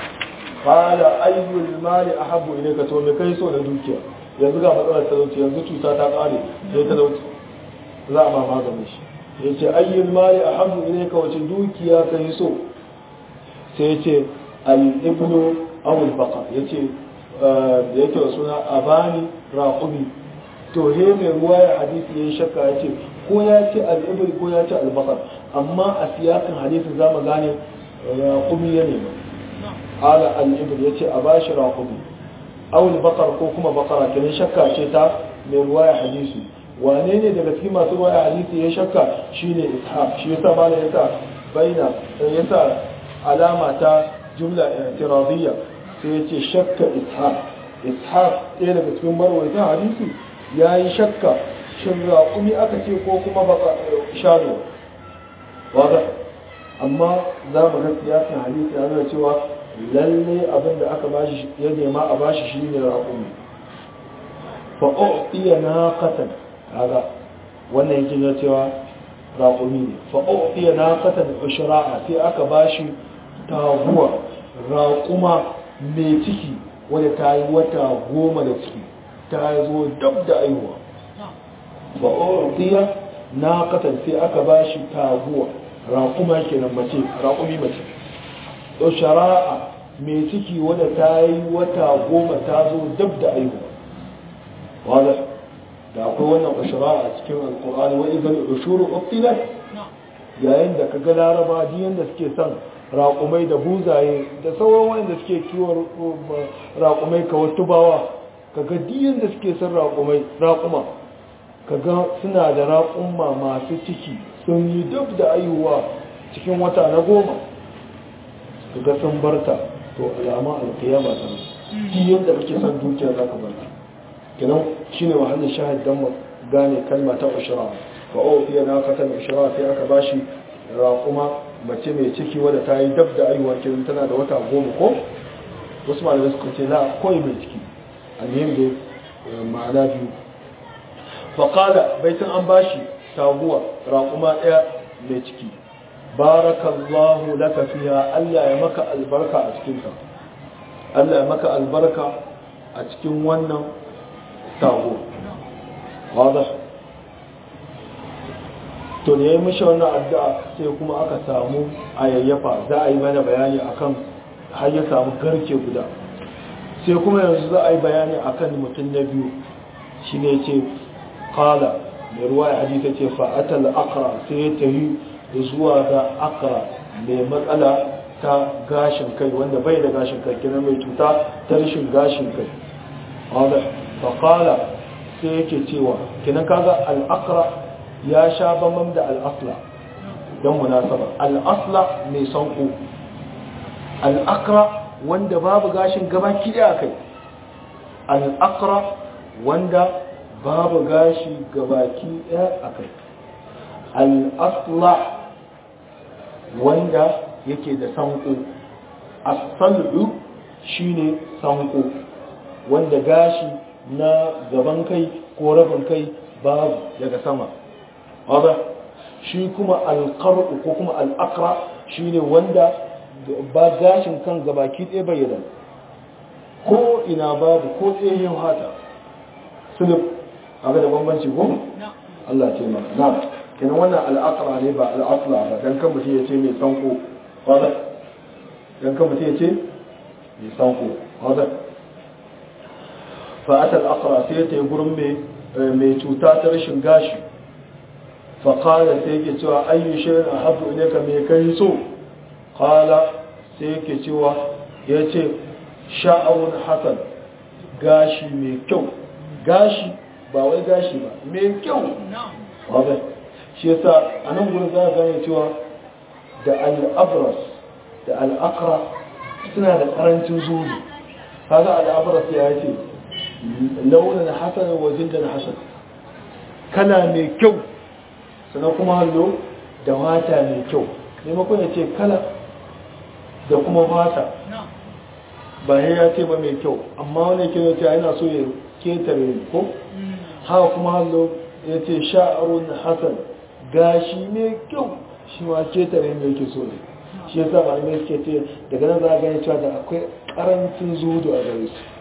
kala ayyul mali ahabbu ilayka to me kai so da dukiya yanzu ga matsalar talauci yanzu cuta ta kare sai talauci za a ma maganin shi ya ce ayyul mali ahabbu ilayka wace dukiya kai so sai ya ce al-ibnu aw al-baqa ya ce da yake suna abani raqumi to he mai ruwa ya hadisi yayin shakka ya ce ko ya ce al-ibnu ko ya ce al-baqa amma a siyasin hadisi za mu gane raqumi ya nema ala al-ibnu ya ce a bashi raqumi awul bakar ko kuma bakara kenan shakka ce ta mai ruwaya hadisi wane ne daga cikin masu ruwaya hadisi ya shakka shine ishaq shi yasa bala yasa baina yasa alama ta jumla i'tiradiyya sai yace shakka ishaq ishaq ɗaya daga cikin marwayatan hadisi yayi shakka shin raƙumi aka ce ko kuma baka shano wada amma za mu ga siyasin hadisi ya nuna cewa lalle abin da aka bashi ya nema a bashi shi ne raƙumi fa u'tiya naqatan kaga wannan yake ga cewa raƙumi ne fa u'tiya naqatan ushra'a sai aka bashi taguwa raƙuma mai ciki wanda ta yi wata goma da ciki ta zo dab da aihuwa fa u'tiya naqatan sai aka bashi taguwa raƙuma kenan mace raƙumi mace shara'a mai ciki wadda ta yi wata goma ta zo dab da aihuwa wadda da akwai wannan shara'a a cikin alkur'ani wa idan ushuru uqtilat yayin da kaga laraba diyan da suke son raƙumai da buzaye da sauran wanda suke kiwon raƙumai ka wasu bawa kaga diyan da suke son raƙumai raƙuma kaga suna da raƙumma masu ciki sun yi dab da aihuwa cikin wata na goma su ga sun barta to alama alkiyama ta ki yadda kake son dukiya za ka barta kenan shine mahallin shahid dan gane kalma ta ushra fa o fiye na katan ushra sai aka bashi raƙuma mace mai ciki wadda ta yi dab da aiwa kenan tana da wata goma ko wasu malamai suka ce la koyi mai ciki alhim da ma'ana biyu faƙala baitin an bashi taguwa raƙuma ɗaya mai ciki barakallahu laka fiha Allah ya maka albarka a cikinta Allah ya maka albarka a cikin wannan taguwa wadda to da ya yi mishi wannan addu'a sai kuma aka samu ayayyafa za a yi mana bayani akan har ya samu garke guda sai kuma yanzu za a yi bayani akan mutum na biyu shi ne ce kala mai ruwa ya hadita ce fa'atal akra sai ya tafi zuwa ga akra mai matsala ta gashin kai wanda bai da gashin kai kina mai cuta ta rashin gashin kai wadda faƙala sai yake cewa kinan kaga al'akra ya sha bambam da al'asla don munasaba al'asla mai sanko al'akra wanda babu gashin gaba kiɗa kai al'akra wanda babu gashi gabaki ɗaya a kai al'asla wanda yake da sanko asalu shine sanko wanda gashi na gaban kai ko rabin kai babu daga sama wadda shi kuma alƙar'u ko kuma al'akra shine wanda ba gashin kan gabaki ɗaya bayyana ko ina babu ko tsayin hata sulub abu da bambanci ko? Allah ce ma na kenan wannan al'aqra ne ba al'asla ba dan kan mutum ya ce mai sanko wadda dan kan mutum ya ce mai sanko wadda fa'ata al'aqra sai ta yi gurin mai cuta ta rashin gashi faƙala sai yake cewa ayyu shirin a habu ne ka mai kai so ƙala sai yake cewa ya ce sha'awun hasan gashi mai kyau gashi ba wai gashi ba mai kyau wadda shi yasa a nan gudun za a gane cewa da al'abras da al'akra suna da karancin zuri kaga al'abras ya ce launin hasan wajen da na hasan kala mai kyau sannan kuma hallo da wata mai kyau maimakon ya ce kala da kuma wata ba ya ce ba mai kyau amma wani ke yace yana so ya ketare ko haka kuma hallo ya ce sha'arun hasan gashi mai kyau shi ma ketare mai yake so ne shi ya sa malamai suke ce daga nan za a gani cewa da akwai karancin zuhudu a gare su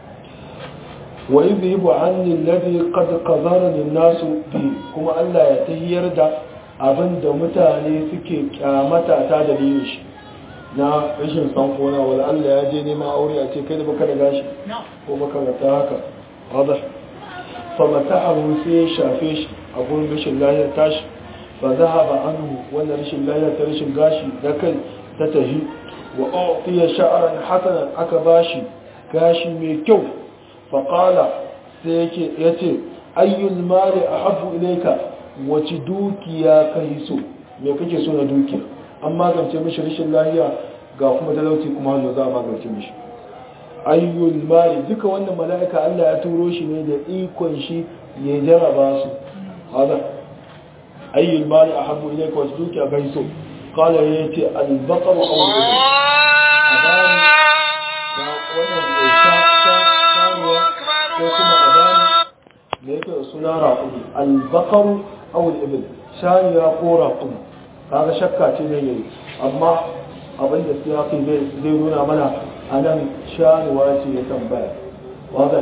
wa yi bi bu an lillabi kad kazara ne nasu bi kuma allah ya tahiyar da abin da mutane suke kyamata ta dalilin shi na rashin sankona wala Allah ya je neman aure a ce kai da baka da gashi ko baka da ta haka wadda fa mata'ahu sai ya shafe shi a gurin rashin lahiyar tashi fa zahaba anhu wannan rashin lahiyar ta rashin gashi da kai ta tahi wa uqiya sha'ran hasanan aka bashi gashi mai kyau fa qala sai yake yace ayyul mali ahabbu ilayka wace dukiya kai so me kake so na dukiya an magance mishi rashin lahiya ga kuma talauci kuma hannu za a magance mishi ayyul mali duka wannan mala'ika Allah ya turo shi ne da ikon shi ya jaraba su hada ayyul mali ahabbu ilayka wasu dukiya gai so qala ya ce al-baqar aw al-ibl abani da wannan mai sha shanuwa ko kuma abani me yake da suna raqumi al-baqar aw al-ibl shaniya ko raqumi kaga shakka ce ne yayi amma abin da siyaki zai nuna mana a nan shanuwa ce ya tambaya wadda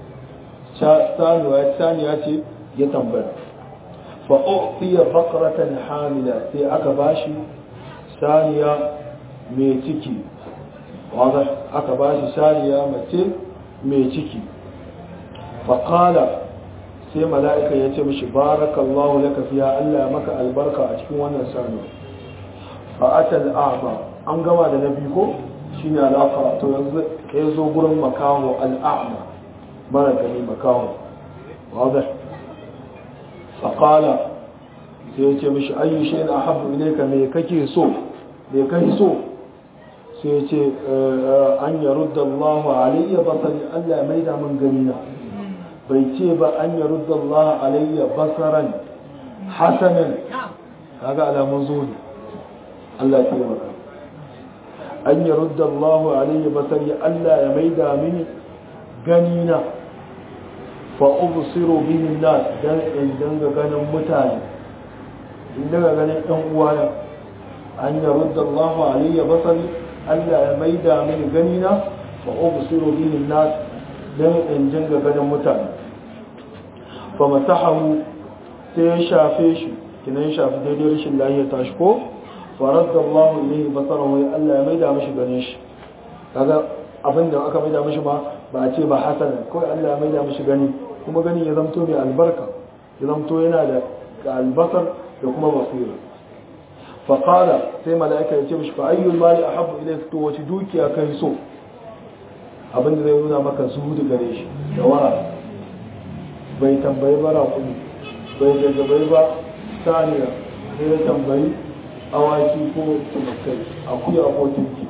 saniya ce ya tambaya fa'o'fiya bakaratan hamila sai aka bashi saniya mai ciki wadda aka bashi saniya mace mai ciki faƙala sai mala'ika ya ce mishi barakallahu laka fiya Allah ya maka albarka a cikin wannan sanu fa'atal a'ma an gama da na biyu ko shine al'aqra to yanzu ya zo gurin makaho al'a'ma mara gani makaho wadda faƙala sai ya ce mishi ayyu shay'in ahabbu ilayka me kake so me kai so sai ya ce an yarudda Allah alayya basari Allah mai da min gani na bai ce ba an yarudda Allah alayya basaran hasanan kaga alamun zuwa Allah ya taimaka an yarudda Allah alayya basari Allah ya mai da mini gani na fa ubsiru bihi nas dan in danga ganin mutane in daga ganin ɗan uwana an yarudda Allah alayya basari Allah ya maida mini gani na fa ubsiru bihi nas dan in jinga ganin mutane fa masahahu sai ya shafe shi kina ya shafi daidai rashin lafiya ta shi ko fa radda Allah ilayhi basarahu ya Allah ya maida mishi ganin shi kaga abin da aka maida mishi ma ba a ce ba hasan kawai Allah ya maida mishi gani kuma gani ya zamto mai albarka ya zamto yana da albasar da kuma basira faƙala sai mala'ika ya ce mishi fa ayyul mali ahabbu ilayka to wace dukiya kai so abinda zai nuna maka zuhudu gare shi da wara bai tambayi ba raƙumi bai gaggabai ba saniya sai ya tambayi awaki ko tumakai akuya ko tunki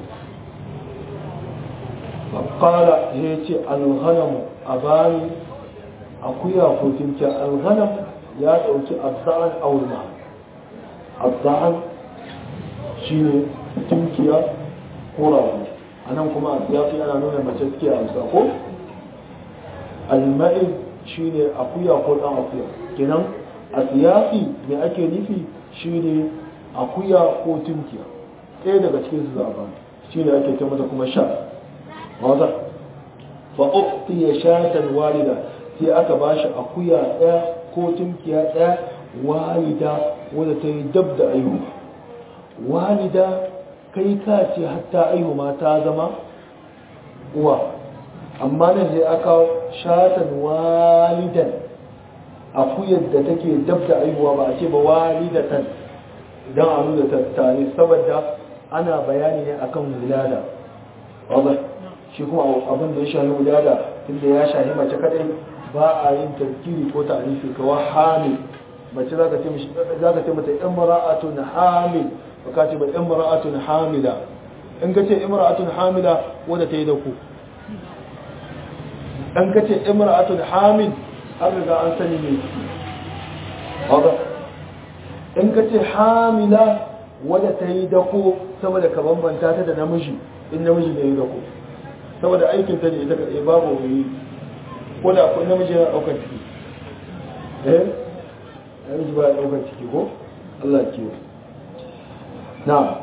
faƙala ya ce alghanamu a bani akuya ko tunki alghanam ya ɗauki azza'an aulma azza'an shi ne tunkiya ko rago a nan kuma a siyafi ana nuna mace suke amsa ko alma'id shi ne akuya ko ɗan akuya kenan a siyafi mai ake nufi shi ne akuya ko tunkiya ɗaya daga cikin su zaɓa shi ne ake mata kuma sha wata fa'ufti ya shatan walida sai aka ba shi akuya ɗaya ko tunkiya ɗaya walida wadda ta yi dab da aihuwa walida kai ka ce hatta aihu ma ta zama uwa amma nan sai aka shatan walidan akuyar da take dab da aihuwa ba a ce ba walidatan idan a nuna tattare saboda ana bayani ne akan wulada wadda shi kuma abin da ya shahi wulada tunda ya shahi mace kadai ba a yin tarkiri ko ta'arifi kawai hamil mace za ka ce mata imra'atun hamil ba ka ce ba imra'atun hamila in ka ce imra'atun hamila wadda ta yi da ku in ka ce imra'atun hamil an riga an sani ne haka in ka ce hamila wadda ta yi da ku saboda ka bambanta ta da namiji in namiji ne yi da ku saboda aikin ta ne ita kaɗai babu wani ko da akwai namiji yana ɗaukar ciki eh namiji ba ya ɗaukar ciki ko Allah ke na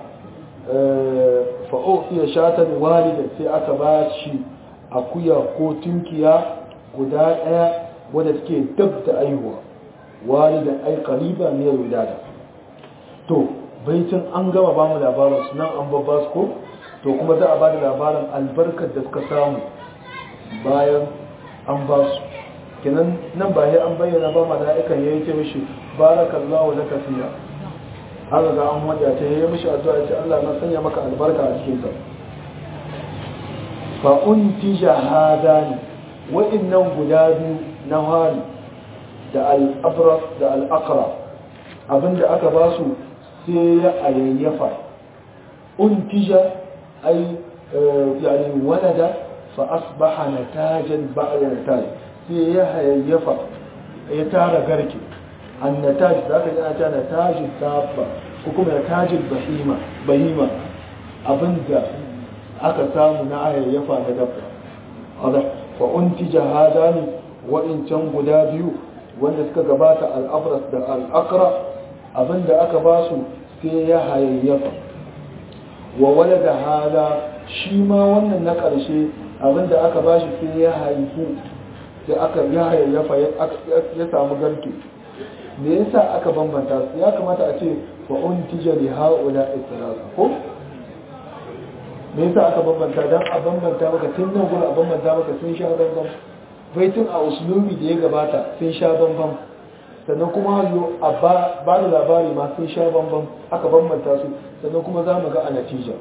fa'o iya shatan walida sai aka ba shi akuya ko tunkiya guda ɗaya wadda take dab da aihuwa walidan ai qariba ne wilada to baitin an gama ba mu labarin su nan an babba su ko to kuma za a ba da labarin albarkar da suka samu bayan an ba su kenan nan ba ya an bayyana ba mala'ikan ya yi ce mishi barakallahu laka fiya har ga an wanda ta yi mishi addu'a ya ce Allah na sanya maka albarka a cikin sa fa untija hadani wa'annan guda biyu na hari da al-abras da al-aqra abinda aka ba su sai ya ayyafa untija ay yani walada fa asbaha natajan ba'da nataj sai ya hayayyafa ya tara garke annataj da aka yana ta natajin dabba ko kuma natajin bahima bahima abinda aka samu na hayayyafa da dabba hada fa untija hadani wa'incan guda biyu wanda suka gabata al-abras da al-aqra abinda aka ba su sai ya hayayyafa wa walada hada shi ma wannan na ƙarshe abinda aka ba shi sai ya haifu sai aka ya hayayyafa ya samu garke me yasa aka bambanta su ya kamata a ce fa untija li haula istirasa ko me yasa aka bambanta dan a bambanta maka tun nan gurin a bambanta maka sun sha bambam baitin a usulubi da ya gabata sun sha bambam sannan kuma hallo a ba da labari ma sun sha bambam aka bambanta su sannan kuma za mu ga a natija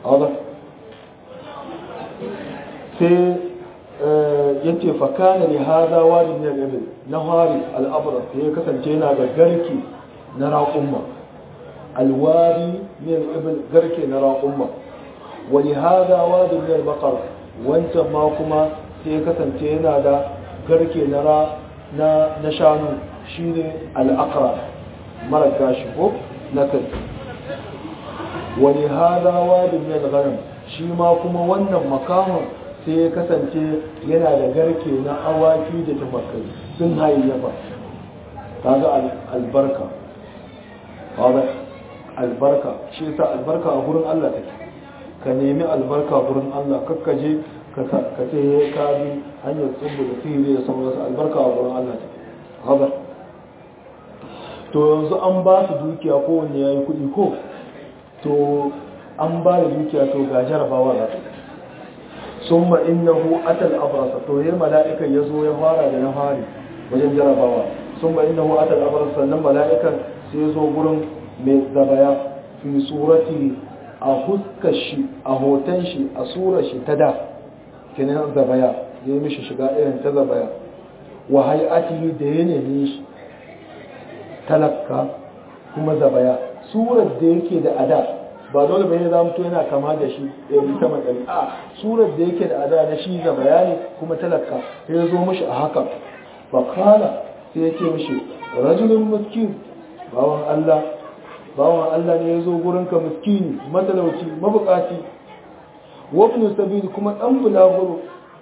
sai yace fakana li hada wadi min al-ibil na hari al-abra ya kasance yana da garki na raƙumma alwadi min al-ibil garke na raƙumma wani hada wadi min al-baqar wancan ma kuma sai kasance yana da garke na ra na na shanu shine al-aqra mara gashi ko na kai wani hada wadi min al-ghanam shi ma kuma wannan makamun sai ya kasance yana da garke na awaki da tumakai sun hayayyafa kaga albarka kaga albarka shi yasa albarka a gurin Allah take ka nemi albarka gurin Allah kakkaje ka ka ce ka bi hanyar tsubbu da sihiri da sauransu albarka a gurin Allah take kaga to yanzu an ba su dukiya ko wanne yayi kuɗi ko to an ba da dukiya to ga jarabawa za ta summa innahu atal abrasa to yayin mala'ikan yazo ya fara da na fari wajen jarabawa summa innahu atal abrasa sannan mala'ikan sai yazo gurin mai zabaya fi surati a huskar shi a hoton shi a surar shi ta da kenan zabaya ya yi mishi shiga irin ta zabaya wa hay'atihi da yanayin shi talakka kuma zabaya surar da yake da ada ba dole bai za mutu yana kama da shi ɗari sama ɗari a surar da yake da ada na shi zabaya ne kuma talakka sai ya zo mishi a haka fa kala sai ya ce mishi rajulun miskin bawan Allah bawan Allah ne ya zo gurinka miskini matalauci mabukaci wabnu sabili kuma dan bulaguro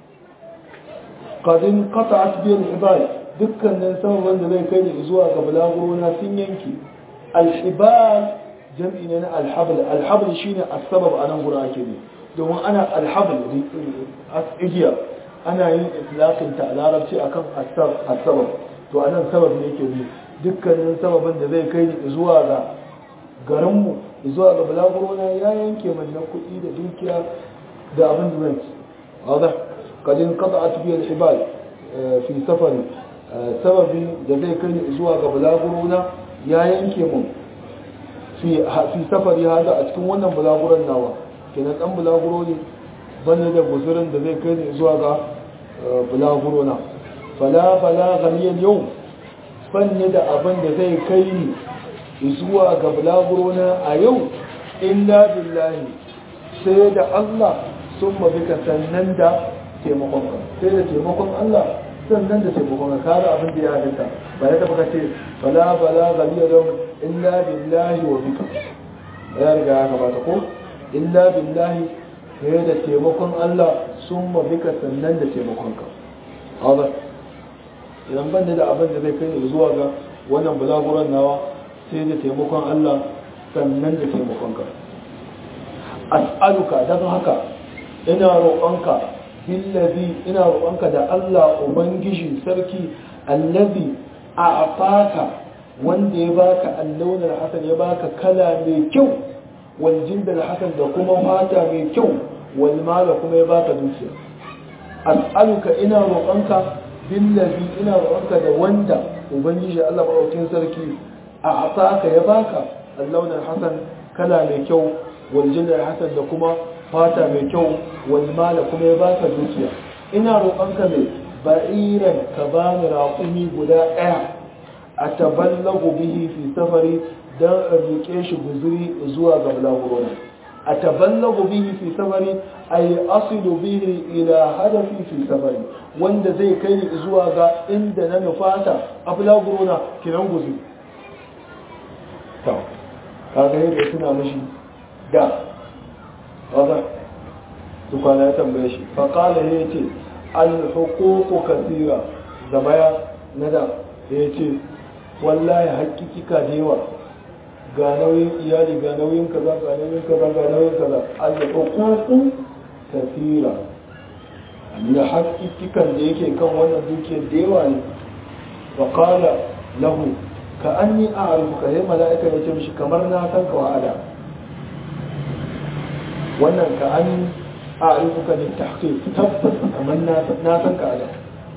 qadin qata'at bil ibad dukkanin sababan da zai kai ni zuwa ga bulaguro na sun yanki al ibad jam'i ne na al habl al habl shine as-sabab anan gurin ake ne domin ana al habl igiya ana yin itlaqin ta a larabci akan as-sabab to anan sabab ne yake ne dukkanin sababin da zai kai ni zuwa ga garinmu zuwa ga balagurona ya yanke manna kuɗi da dukiya da abin da zan ci wadda kadin kasa a tafiyar ibal fi safari sababi da zai kai zuwa ga balagurona ya yanke mun fi safari hada a cikin wannan balaguron nawa kenan dan balaguro ne bane da guzurin da zai kai zuwa ga balagurona fala fala ganiyan yau fanni da abin da zai kai ni zuwa ga bulagurona a yau illa billahi sai da Allah sun mabika sannan da taimakonka sai da taimakon Allah sannan da taimakon ka kare abin da ya halitta ba ya taba kace bala bala galiya don illa billahi wa bika ya riga ya gabata ko illa billahi sai da taimakon Allah sun mabika sannan da taimakon ka haka idan ban da abin da zai kai zuwa ga wannan bulaguran nawa sai da taimakon Allah sannan da taimakonka as'aluka don haka ina roƙonka billazi ina roƙonka da Allah ubangiji sarki allazi a afaka wanda ya baka allaunar hasan ya baka kala mai kyau wal jindal hasan da kuma fata mai kyau wal mala kuma ya baka dukiya as'aluka ina roƙonka billazi ina roƙonka da wanda ubangiji Allah maɗaukin sarki a asaka ya baka allaunar hasan kala mai kyau waljinnar hasan da kuma fata mai kyau walmala kuma ya baka dukiya ina roƙonka mai ba'iran ka bani raƙumi guda ɗaya a taballagu bihi fi safari don in riƙe shi guzuri zuwa ga bulagurona a taballagu bihi fi safari a yi asilu bihi ila hadafi fi safari wanda zai kai ni zuwa ga inda na nufata a bulagurona kiran guzuri kaga yadda suna mashi da wadda su kwana ya tambaye shi faƙala ya ce alhukuku kasira zabaya na da ya ce wallahi hakikika da yawa ga nauyin iyali ga nauyin kaza ga nauyin kaza ga nauyin kaza alhukuku kasira na hakikikan da yake kan wannan dukiyar da yawa ne faƙala lahu ka an yi a arifuka sai mala'ika ya ce mishi kamar na san ka wa'ada wannan ka an a arifuka ne ta tabbas kamar na san ka ada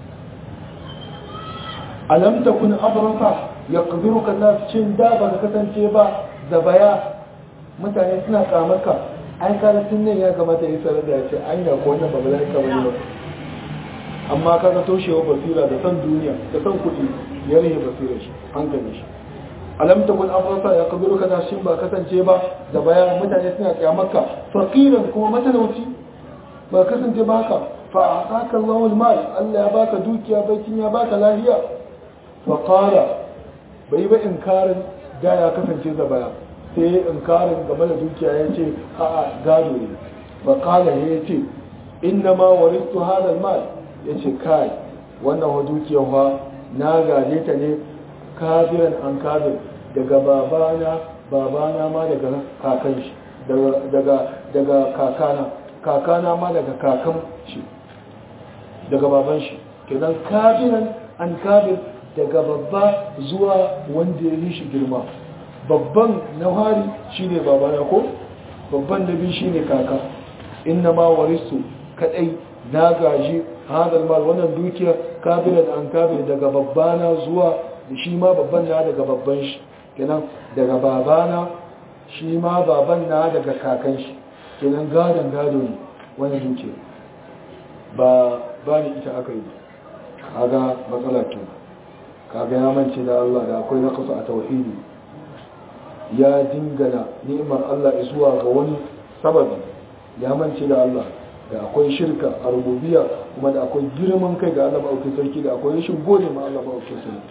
alam ta kun abraka ya kabiru ka na cin da ba ka kasance ba zabaya mutane suna kamarka ai kada tun nan ya kamata ya sarar da ya ce an ko wannan ba mala'ika ba ne ba amma kaga toshewa basira da san duniya da san kuɗi ya rage basirar shi hankali shi alam takun afrasa ya kabiru kana shin ba kasance ba da bayan mutane suna kyamarka faqiran kuma matalauci ba kasance ba haka fa ataka Allahu al-mal Allah ya baka dukiya baitin ya baka lafiya fa qala bai ba inkarin da ya kasance da baya sai inkarin game da dukiya yace a'a gado ne fa qala yace inna ma waristu hadha al-mal yace kai wannan wa dukiyar fa na gaje ta ne kabiran an kabir daga babana babana ma daga kakan shi daga daga kakana kakana ma daga kakan shi daga baban shi kenan kabiran an kabir daga babba zuwa wanda ya yi shi girma babban na hari shine babana ko babban na biyu shine kaka inna ma warisu kadai na gaji hadal mal wannan dukiya kabiran an kabir daga babbana zuwa shi ma babban na daga babban shi kenan daga babana shi ma baban na daga kakan shi kenan gadon gado ne wani dukiya ba ba ni ita aka yi kaga matsala ke kaga ya mance da Allah da akwai naqasa a tauhidi ya dingana ni'imar Allah zuwa ga wani sababi ya mance da Allah da akwai shirka a rububiyya kuma da akwai girman kai ga Allah maɗauki sarki da akwai rashin gode ma Allah maɗauki sarki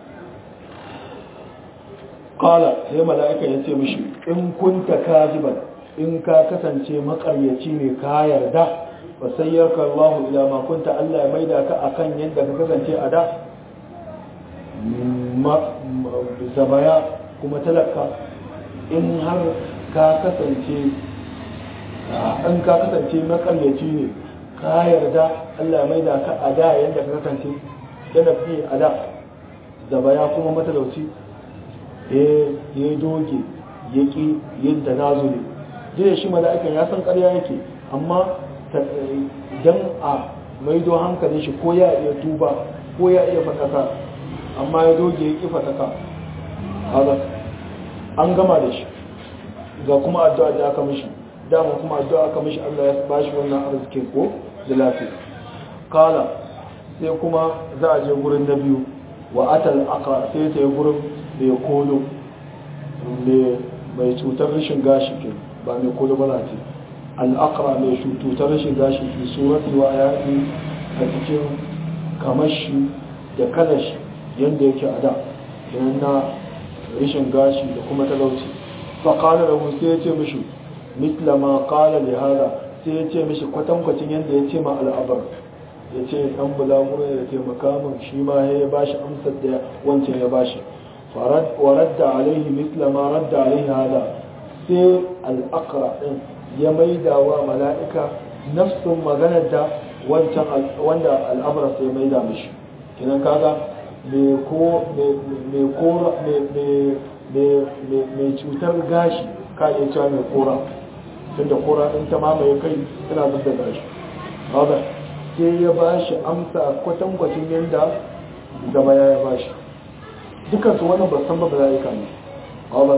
qala sai mala'ika ya ce mishi in kunta kaziban in ka kasance makaryaci ne ka yarda fa sayyarka Allah ila ma kunta Allah ya maida ka akan yadda ka kasance a da zabaya kuma talaka in har ka kasance in ka kasance makaryaci ne ka yarda Allah ya maida ka a da yadda ka kasance yana fi a da zabaya kuma matalauci ya doge ya ƙi yin tanazuli jiya shi mala'ikan ya san ƙarya yake amma don a maido hankalin shi ko ya iya tuba ko ya iya fataka amma ya doge ya ƙi fataka an gama da shi ga kuma addu'a da aka mishi dama kuma addu'a aka mishi Allah ya ba shi wannan arzikin ko da lafiya kala sai kuma za a je gurin na biyu wa atal aka sai ta yi gurin mai kolo mai cutar rashin gashi ke ba mai kolo ba ce al'akara mai cutar rashin gashi ke surati wa yaƙi a cikin kamashi da kalashi yadda yake a da yanar na rashin gashi da kuma talauci faƙalar da sai ya ce mishi mitla ma ƙala da hada sai ya ce mishi kwatankwacin yadda ya ce ma al'abar ya ce ɗan bulaguro ya taimaka min shi ma ya bashi amsar da wancan ya bashi ورد عليه مثل ما رد عليه هذا sai al'akra ɗin ya maida wa mala'ika nafsun maganar da wancan wanda al'abras ya maida mishi kinan kaga mai cutar gashi ka iya cewa mai kora tun da kora ɗin ta mamaye kai tana zub da gashi haɗa sai ya ba shi amsa kwatankwacin yadda gaba ya ba shi dukansu wani ba san ba mala'ika ne haɗa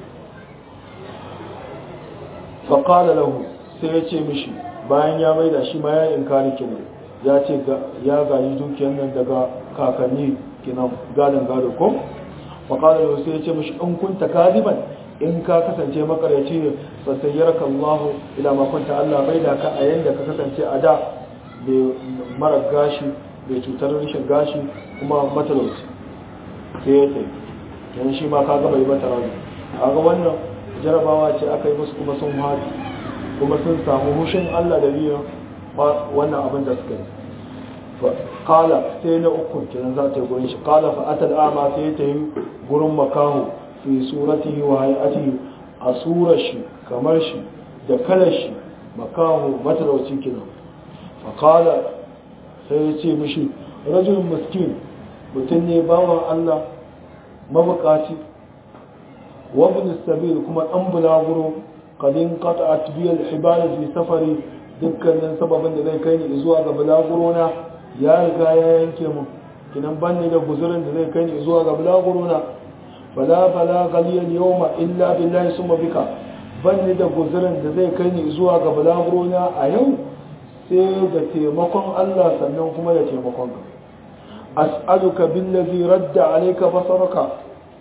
faƙala lahu sai ya ce mishi bayan ya maida shi ma ya inkari kenan ya ce ya gaji dukiyar nan daga kakanni kenan gadon gado ko faƙala lahu sai ya ce mishi in kunta kadiban in ka kasance makaryaci ne fa sayyaraka Allah ila ma kunta Allah maida ka a yanda ka kasance a da mai mara gashi mai cutar rashin gashi kuma matalauci sai ya ce yan shi ma ka ga bai mata rani kaga wannan jarabawa ce aka yi musu kuma sun haɗu kuma sun samu hushin Allah da biyan wannan abin da suka yi kala sai na uku kenan za ta yi gurin shi kala fa atal ama sai ta yi gurin makaho fi suratihi wa hayatihi a surar shi kamar shi da kalar shi makaho matalauci kenan fa kala sai ya ce mishi rajulun miskin mutum ne bawan Allah mabukaci وابن السبيل كما أن بلاغرو قد انقطعت بي الحبال في سفري dukkanin sababin da zai kai ni zuwa ga bulagurona ya riga ya yanke mu kinan banni da guzurin da zai kai ni zuwa ga bulagurona fala fala galiyan yawma illa billahi summa bika banni da guzurin da zai kai ni zuwa ga bulagurona a yau sai da taimakon Allah sannan kuma da taimakon ka as'aluka billazi radda alayka basaraka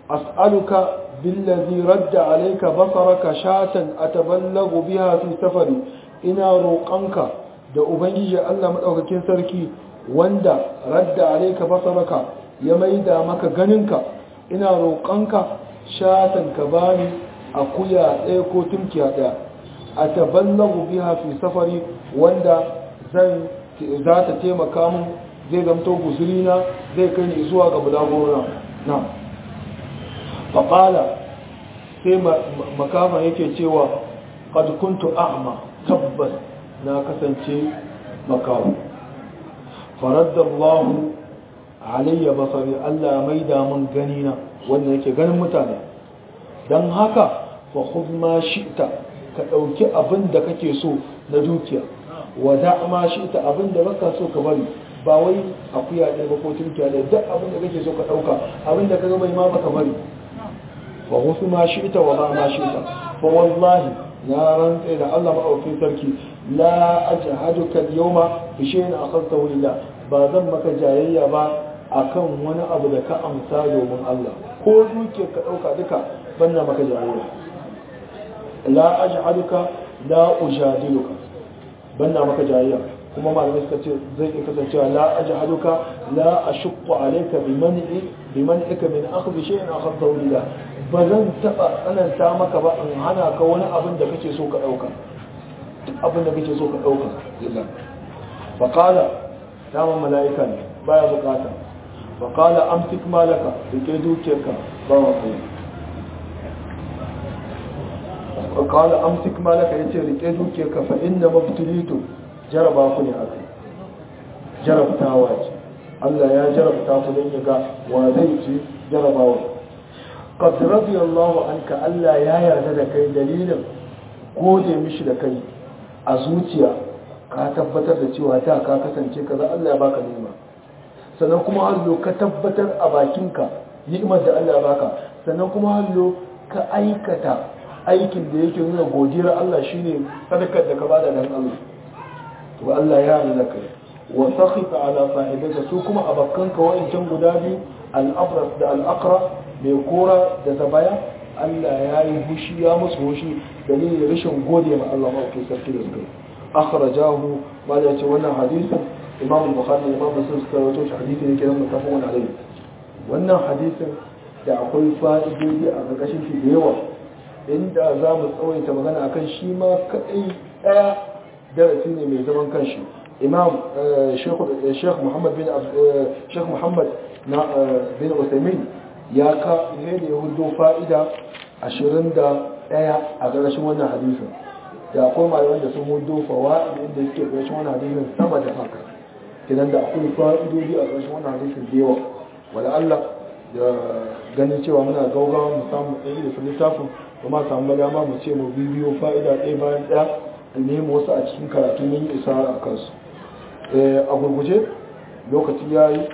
as'aluka billazi radda alayka basaraka shatan ataballagu biha fi safari ina roƙanka da ubangiji Allah madaukakin sarki wanda radda alayka basaraka ya maida maka ganinka ina roƙanka shatan ka bani akuya ɗaya ko tunkiya ɗaya ataballagu biha fi safari wanda zan za ta taimaka mun zai zamto guzurina zai kai ni zuwa ga bulagorona na faƙala sai makafa yake cewa qad kuntu a'ma tabbas na kasance makawo faradda Allah alayya basari Allah mai da mun gani na wanda yake ganin mutane dan haka fa khudh ma shi'ta ka dauki abin da kake so na dukiya wa da ma shi'ta abin da baka so ka bari ba wai akuya ɗaya ba ko tunkiya ɗaya duk abin da kake so ka ɗauka abin da ka ga bai ma baka bari wa wasu ma shi ita wa ba ma shi ita fa wallahi na rantse da Allah ma'aukin sarki la ajhaduka al-yawma bi shay'in akhadtahu lillah ba zan maka jayayya ba akan wani abu da ka amsa domin Allah ko duke ka dauka duka banna maka jayayya la ajhaduka la ujadiluka banna maka jayayya kuma malamai suka ce zai iya kasancewa la ajhaduka la ashqu alayka bi man'i bi man'ika min akhdhi shay'in akhadtahu lillah ba zan taba tsananta maka ba in hana ka wani abin da kake so ka dauka duk abin da kake so ka dauka lillah fa qala dama malaika ne baya bukata fa qala amsik malaka rike dukiyarka ba wa kai fa qala amsik malaka yace rike dukiyarka fa inna mabtulitu jaraba ku ne aka jarabtawa ce Allah ya jarabta ku don ya ga wa zai ci jarabawa qad radiyallahu anka Allah ya yarda da kai dalilin gode mishi da kai a zuciya ka tabbatar da cewa ta ka kasance kaza Allah ya baka ni'ima sannan kuma hallo ka tabbatar a bakinka ni'imar da Allah ya baka sannan kuma hallo ka aikata aikin da yake nuna godiyar Allah shine sadakar da ka bada dan Allah to Allah ya yarda kai wa sakhita ala sahibika su kuma abakkanka wa'incan guda biyu al-abras da al-aqra mai kora da zabaya Allah ya yi hushi ya musu hushi dalilin rashin gode ma Allah ma ke sarki da suka akhrajahu ma da ce wannan hadisin Imam Bukhari Imam Muslim suka rawaito shi hadisi ne kiran mutafaqun alayhi wannan hadisin da akwai fa'idodi a ƙarƙashin shi da yawa inda za mu tsawaita magana akan shi ma kadai daya darasi ne mai zaman kanshi imam sheikh muhammad bin sheikh muhammad na bin usaimin ya ka ne da ya hudo fa'ida 21 a ƙarshen wannan hadisin da akwai malaman da sun hudo fawa'id inda suke ƙarshen wannan hadisin sama da haka kidan da akwai fa'idodi a ƙarshen wannan hadisin da yawa wala Allah da ganin cewa muna gaugawa mu samu tsayi da su littafin kuma samu dama mu ce mu bibiyo fa'ida ɗaya bayan ɗaya nemi wasu a cikin karatu mun yi isa a kansu a gurguje lokaci ya yi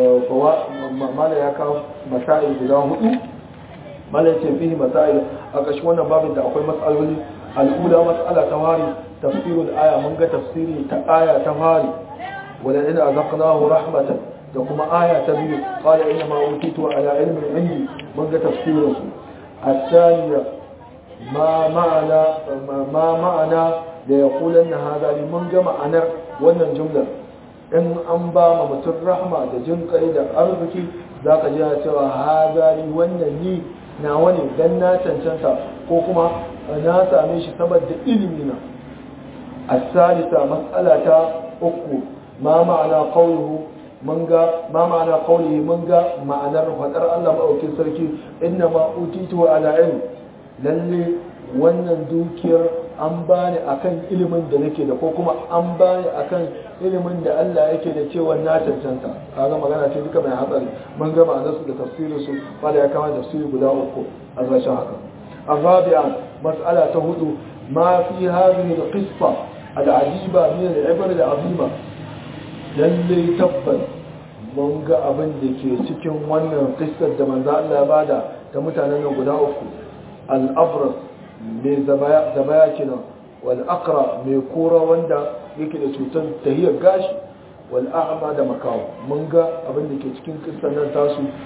mala ya kawo masa'il guda hudu mala ce fihi masa'il a ƙashi wannan babin da akwai matsaloli al'ula matsala ta fari tafsirul aya mun ga tafsiri ta aya ta fari wala ina azaqnahu rahmatan da kuma aya ta biyu qala inna ma utitu ala ilmin indi mun ga tafsirin su الثانية ما معنى ما معنى da ya kulan na hazari mun ga ma'anar wannan jumlar in an ba ma mutum rahma da jin kai da arziki za ka ji cewa hazari wannan ni na wani dan na cancanta ko kuma na same shi saboda ilimi na asalisa matsala ta uku ma ma'ana qawluhu mun ga ma ma'ana qawlihi mun ga ma'anar fadar Allah maɗaukin sarki inna ma utitu ala ilm lalle wannan dukiyar an bani akan ilimin da nake da ko kuma an bani akan ilimin da Allah yake da cewa na cancanta kaga magana ce duka mai hatsari mun ga ma'anar su da tafsirin su wanda ya kama tafsiri guda uku a rashin haka arabi'a mas'ala ta hudu ma fi hadhihi al-qissa al-ajiba min al-ibar al-azima lalle tabbas mun ga abin da ke cikin wannan qissar da manzo Allah ya bada ta mutanen nan guda uku al-abras mai zabaya kenan wal aqra mai kora wanda yake da cutar tahiyar gashi wal a'ma da makawo mun ga abin da ke cikin kissan nan tasu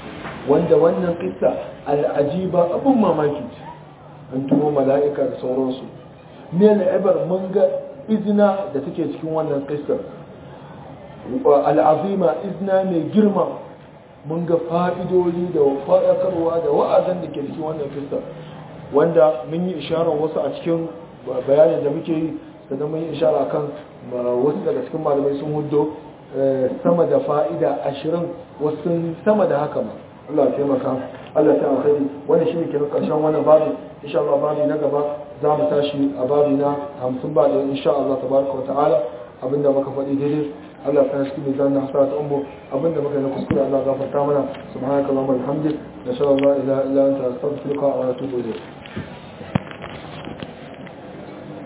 wanda wannan kissa al'ajiba abun mamaki an tuno mala'ika da sauransu ne ibar mun ga izina da take cikin wannan kissar al'azima izina mai girma mun ga fa'idodi da faɗakarwa da wa'azan da ke cikin wannan kissar wanda mun yi isharar wasu a cikin bayanin da muke yi sannan mun yi ishara kan wasu daga cikin malamai sun hudo sama da fa'ida ashirin wasu sama da haka ma Allah ya taimaka Allah ta alkhairi wannan shine kenan karshen wannan babu insha Allah babu na gaba za mu tashi a babu na 50 ba da insha Allah tabaraka wa ta'ala abinda muka faɗi daidai Allah ta shi mizan na hasarat ummu abinda muka yi kuskure Allah gafarta mana subhanaka allahumma wa bihamdik nashhadu an la ilaha illa anta astaghfiruka wa atubu ilayk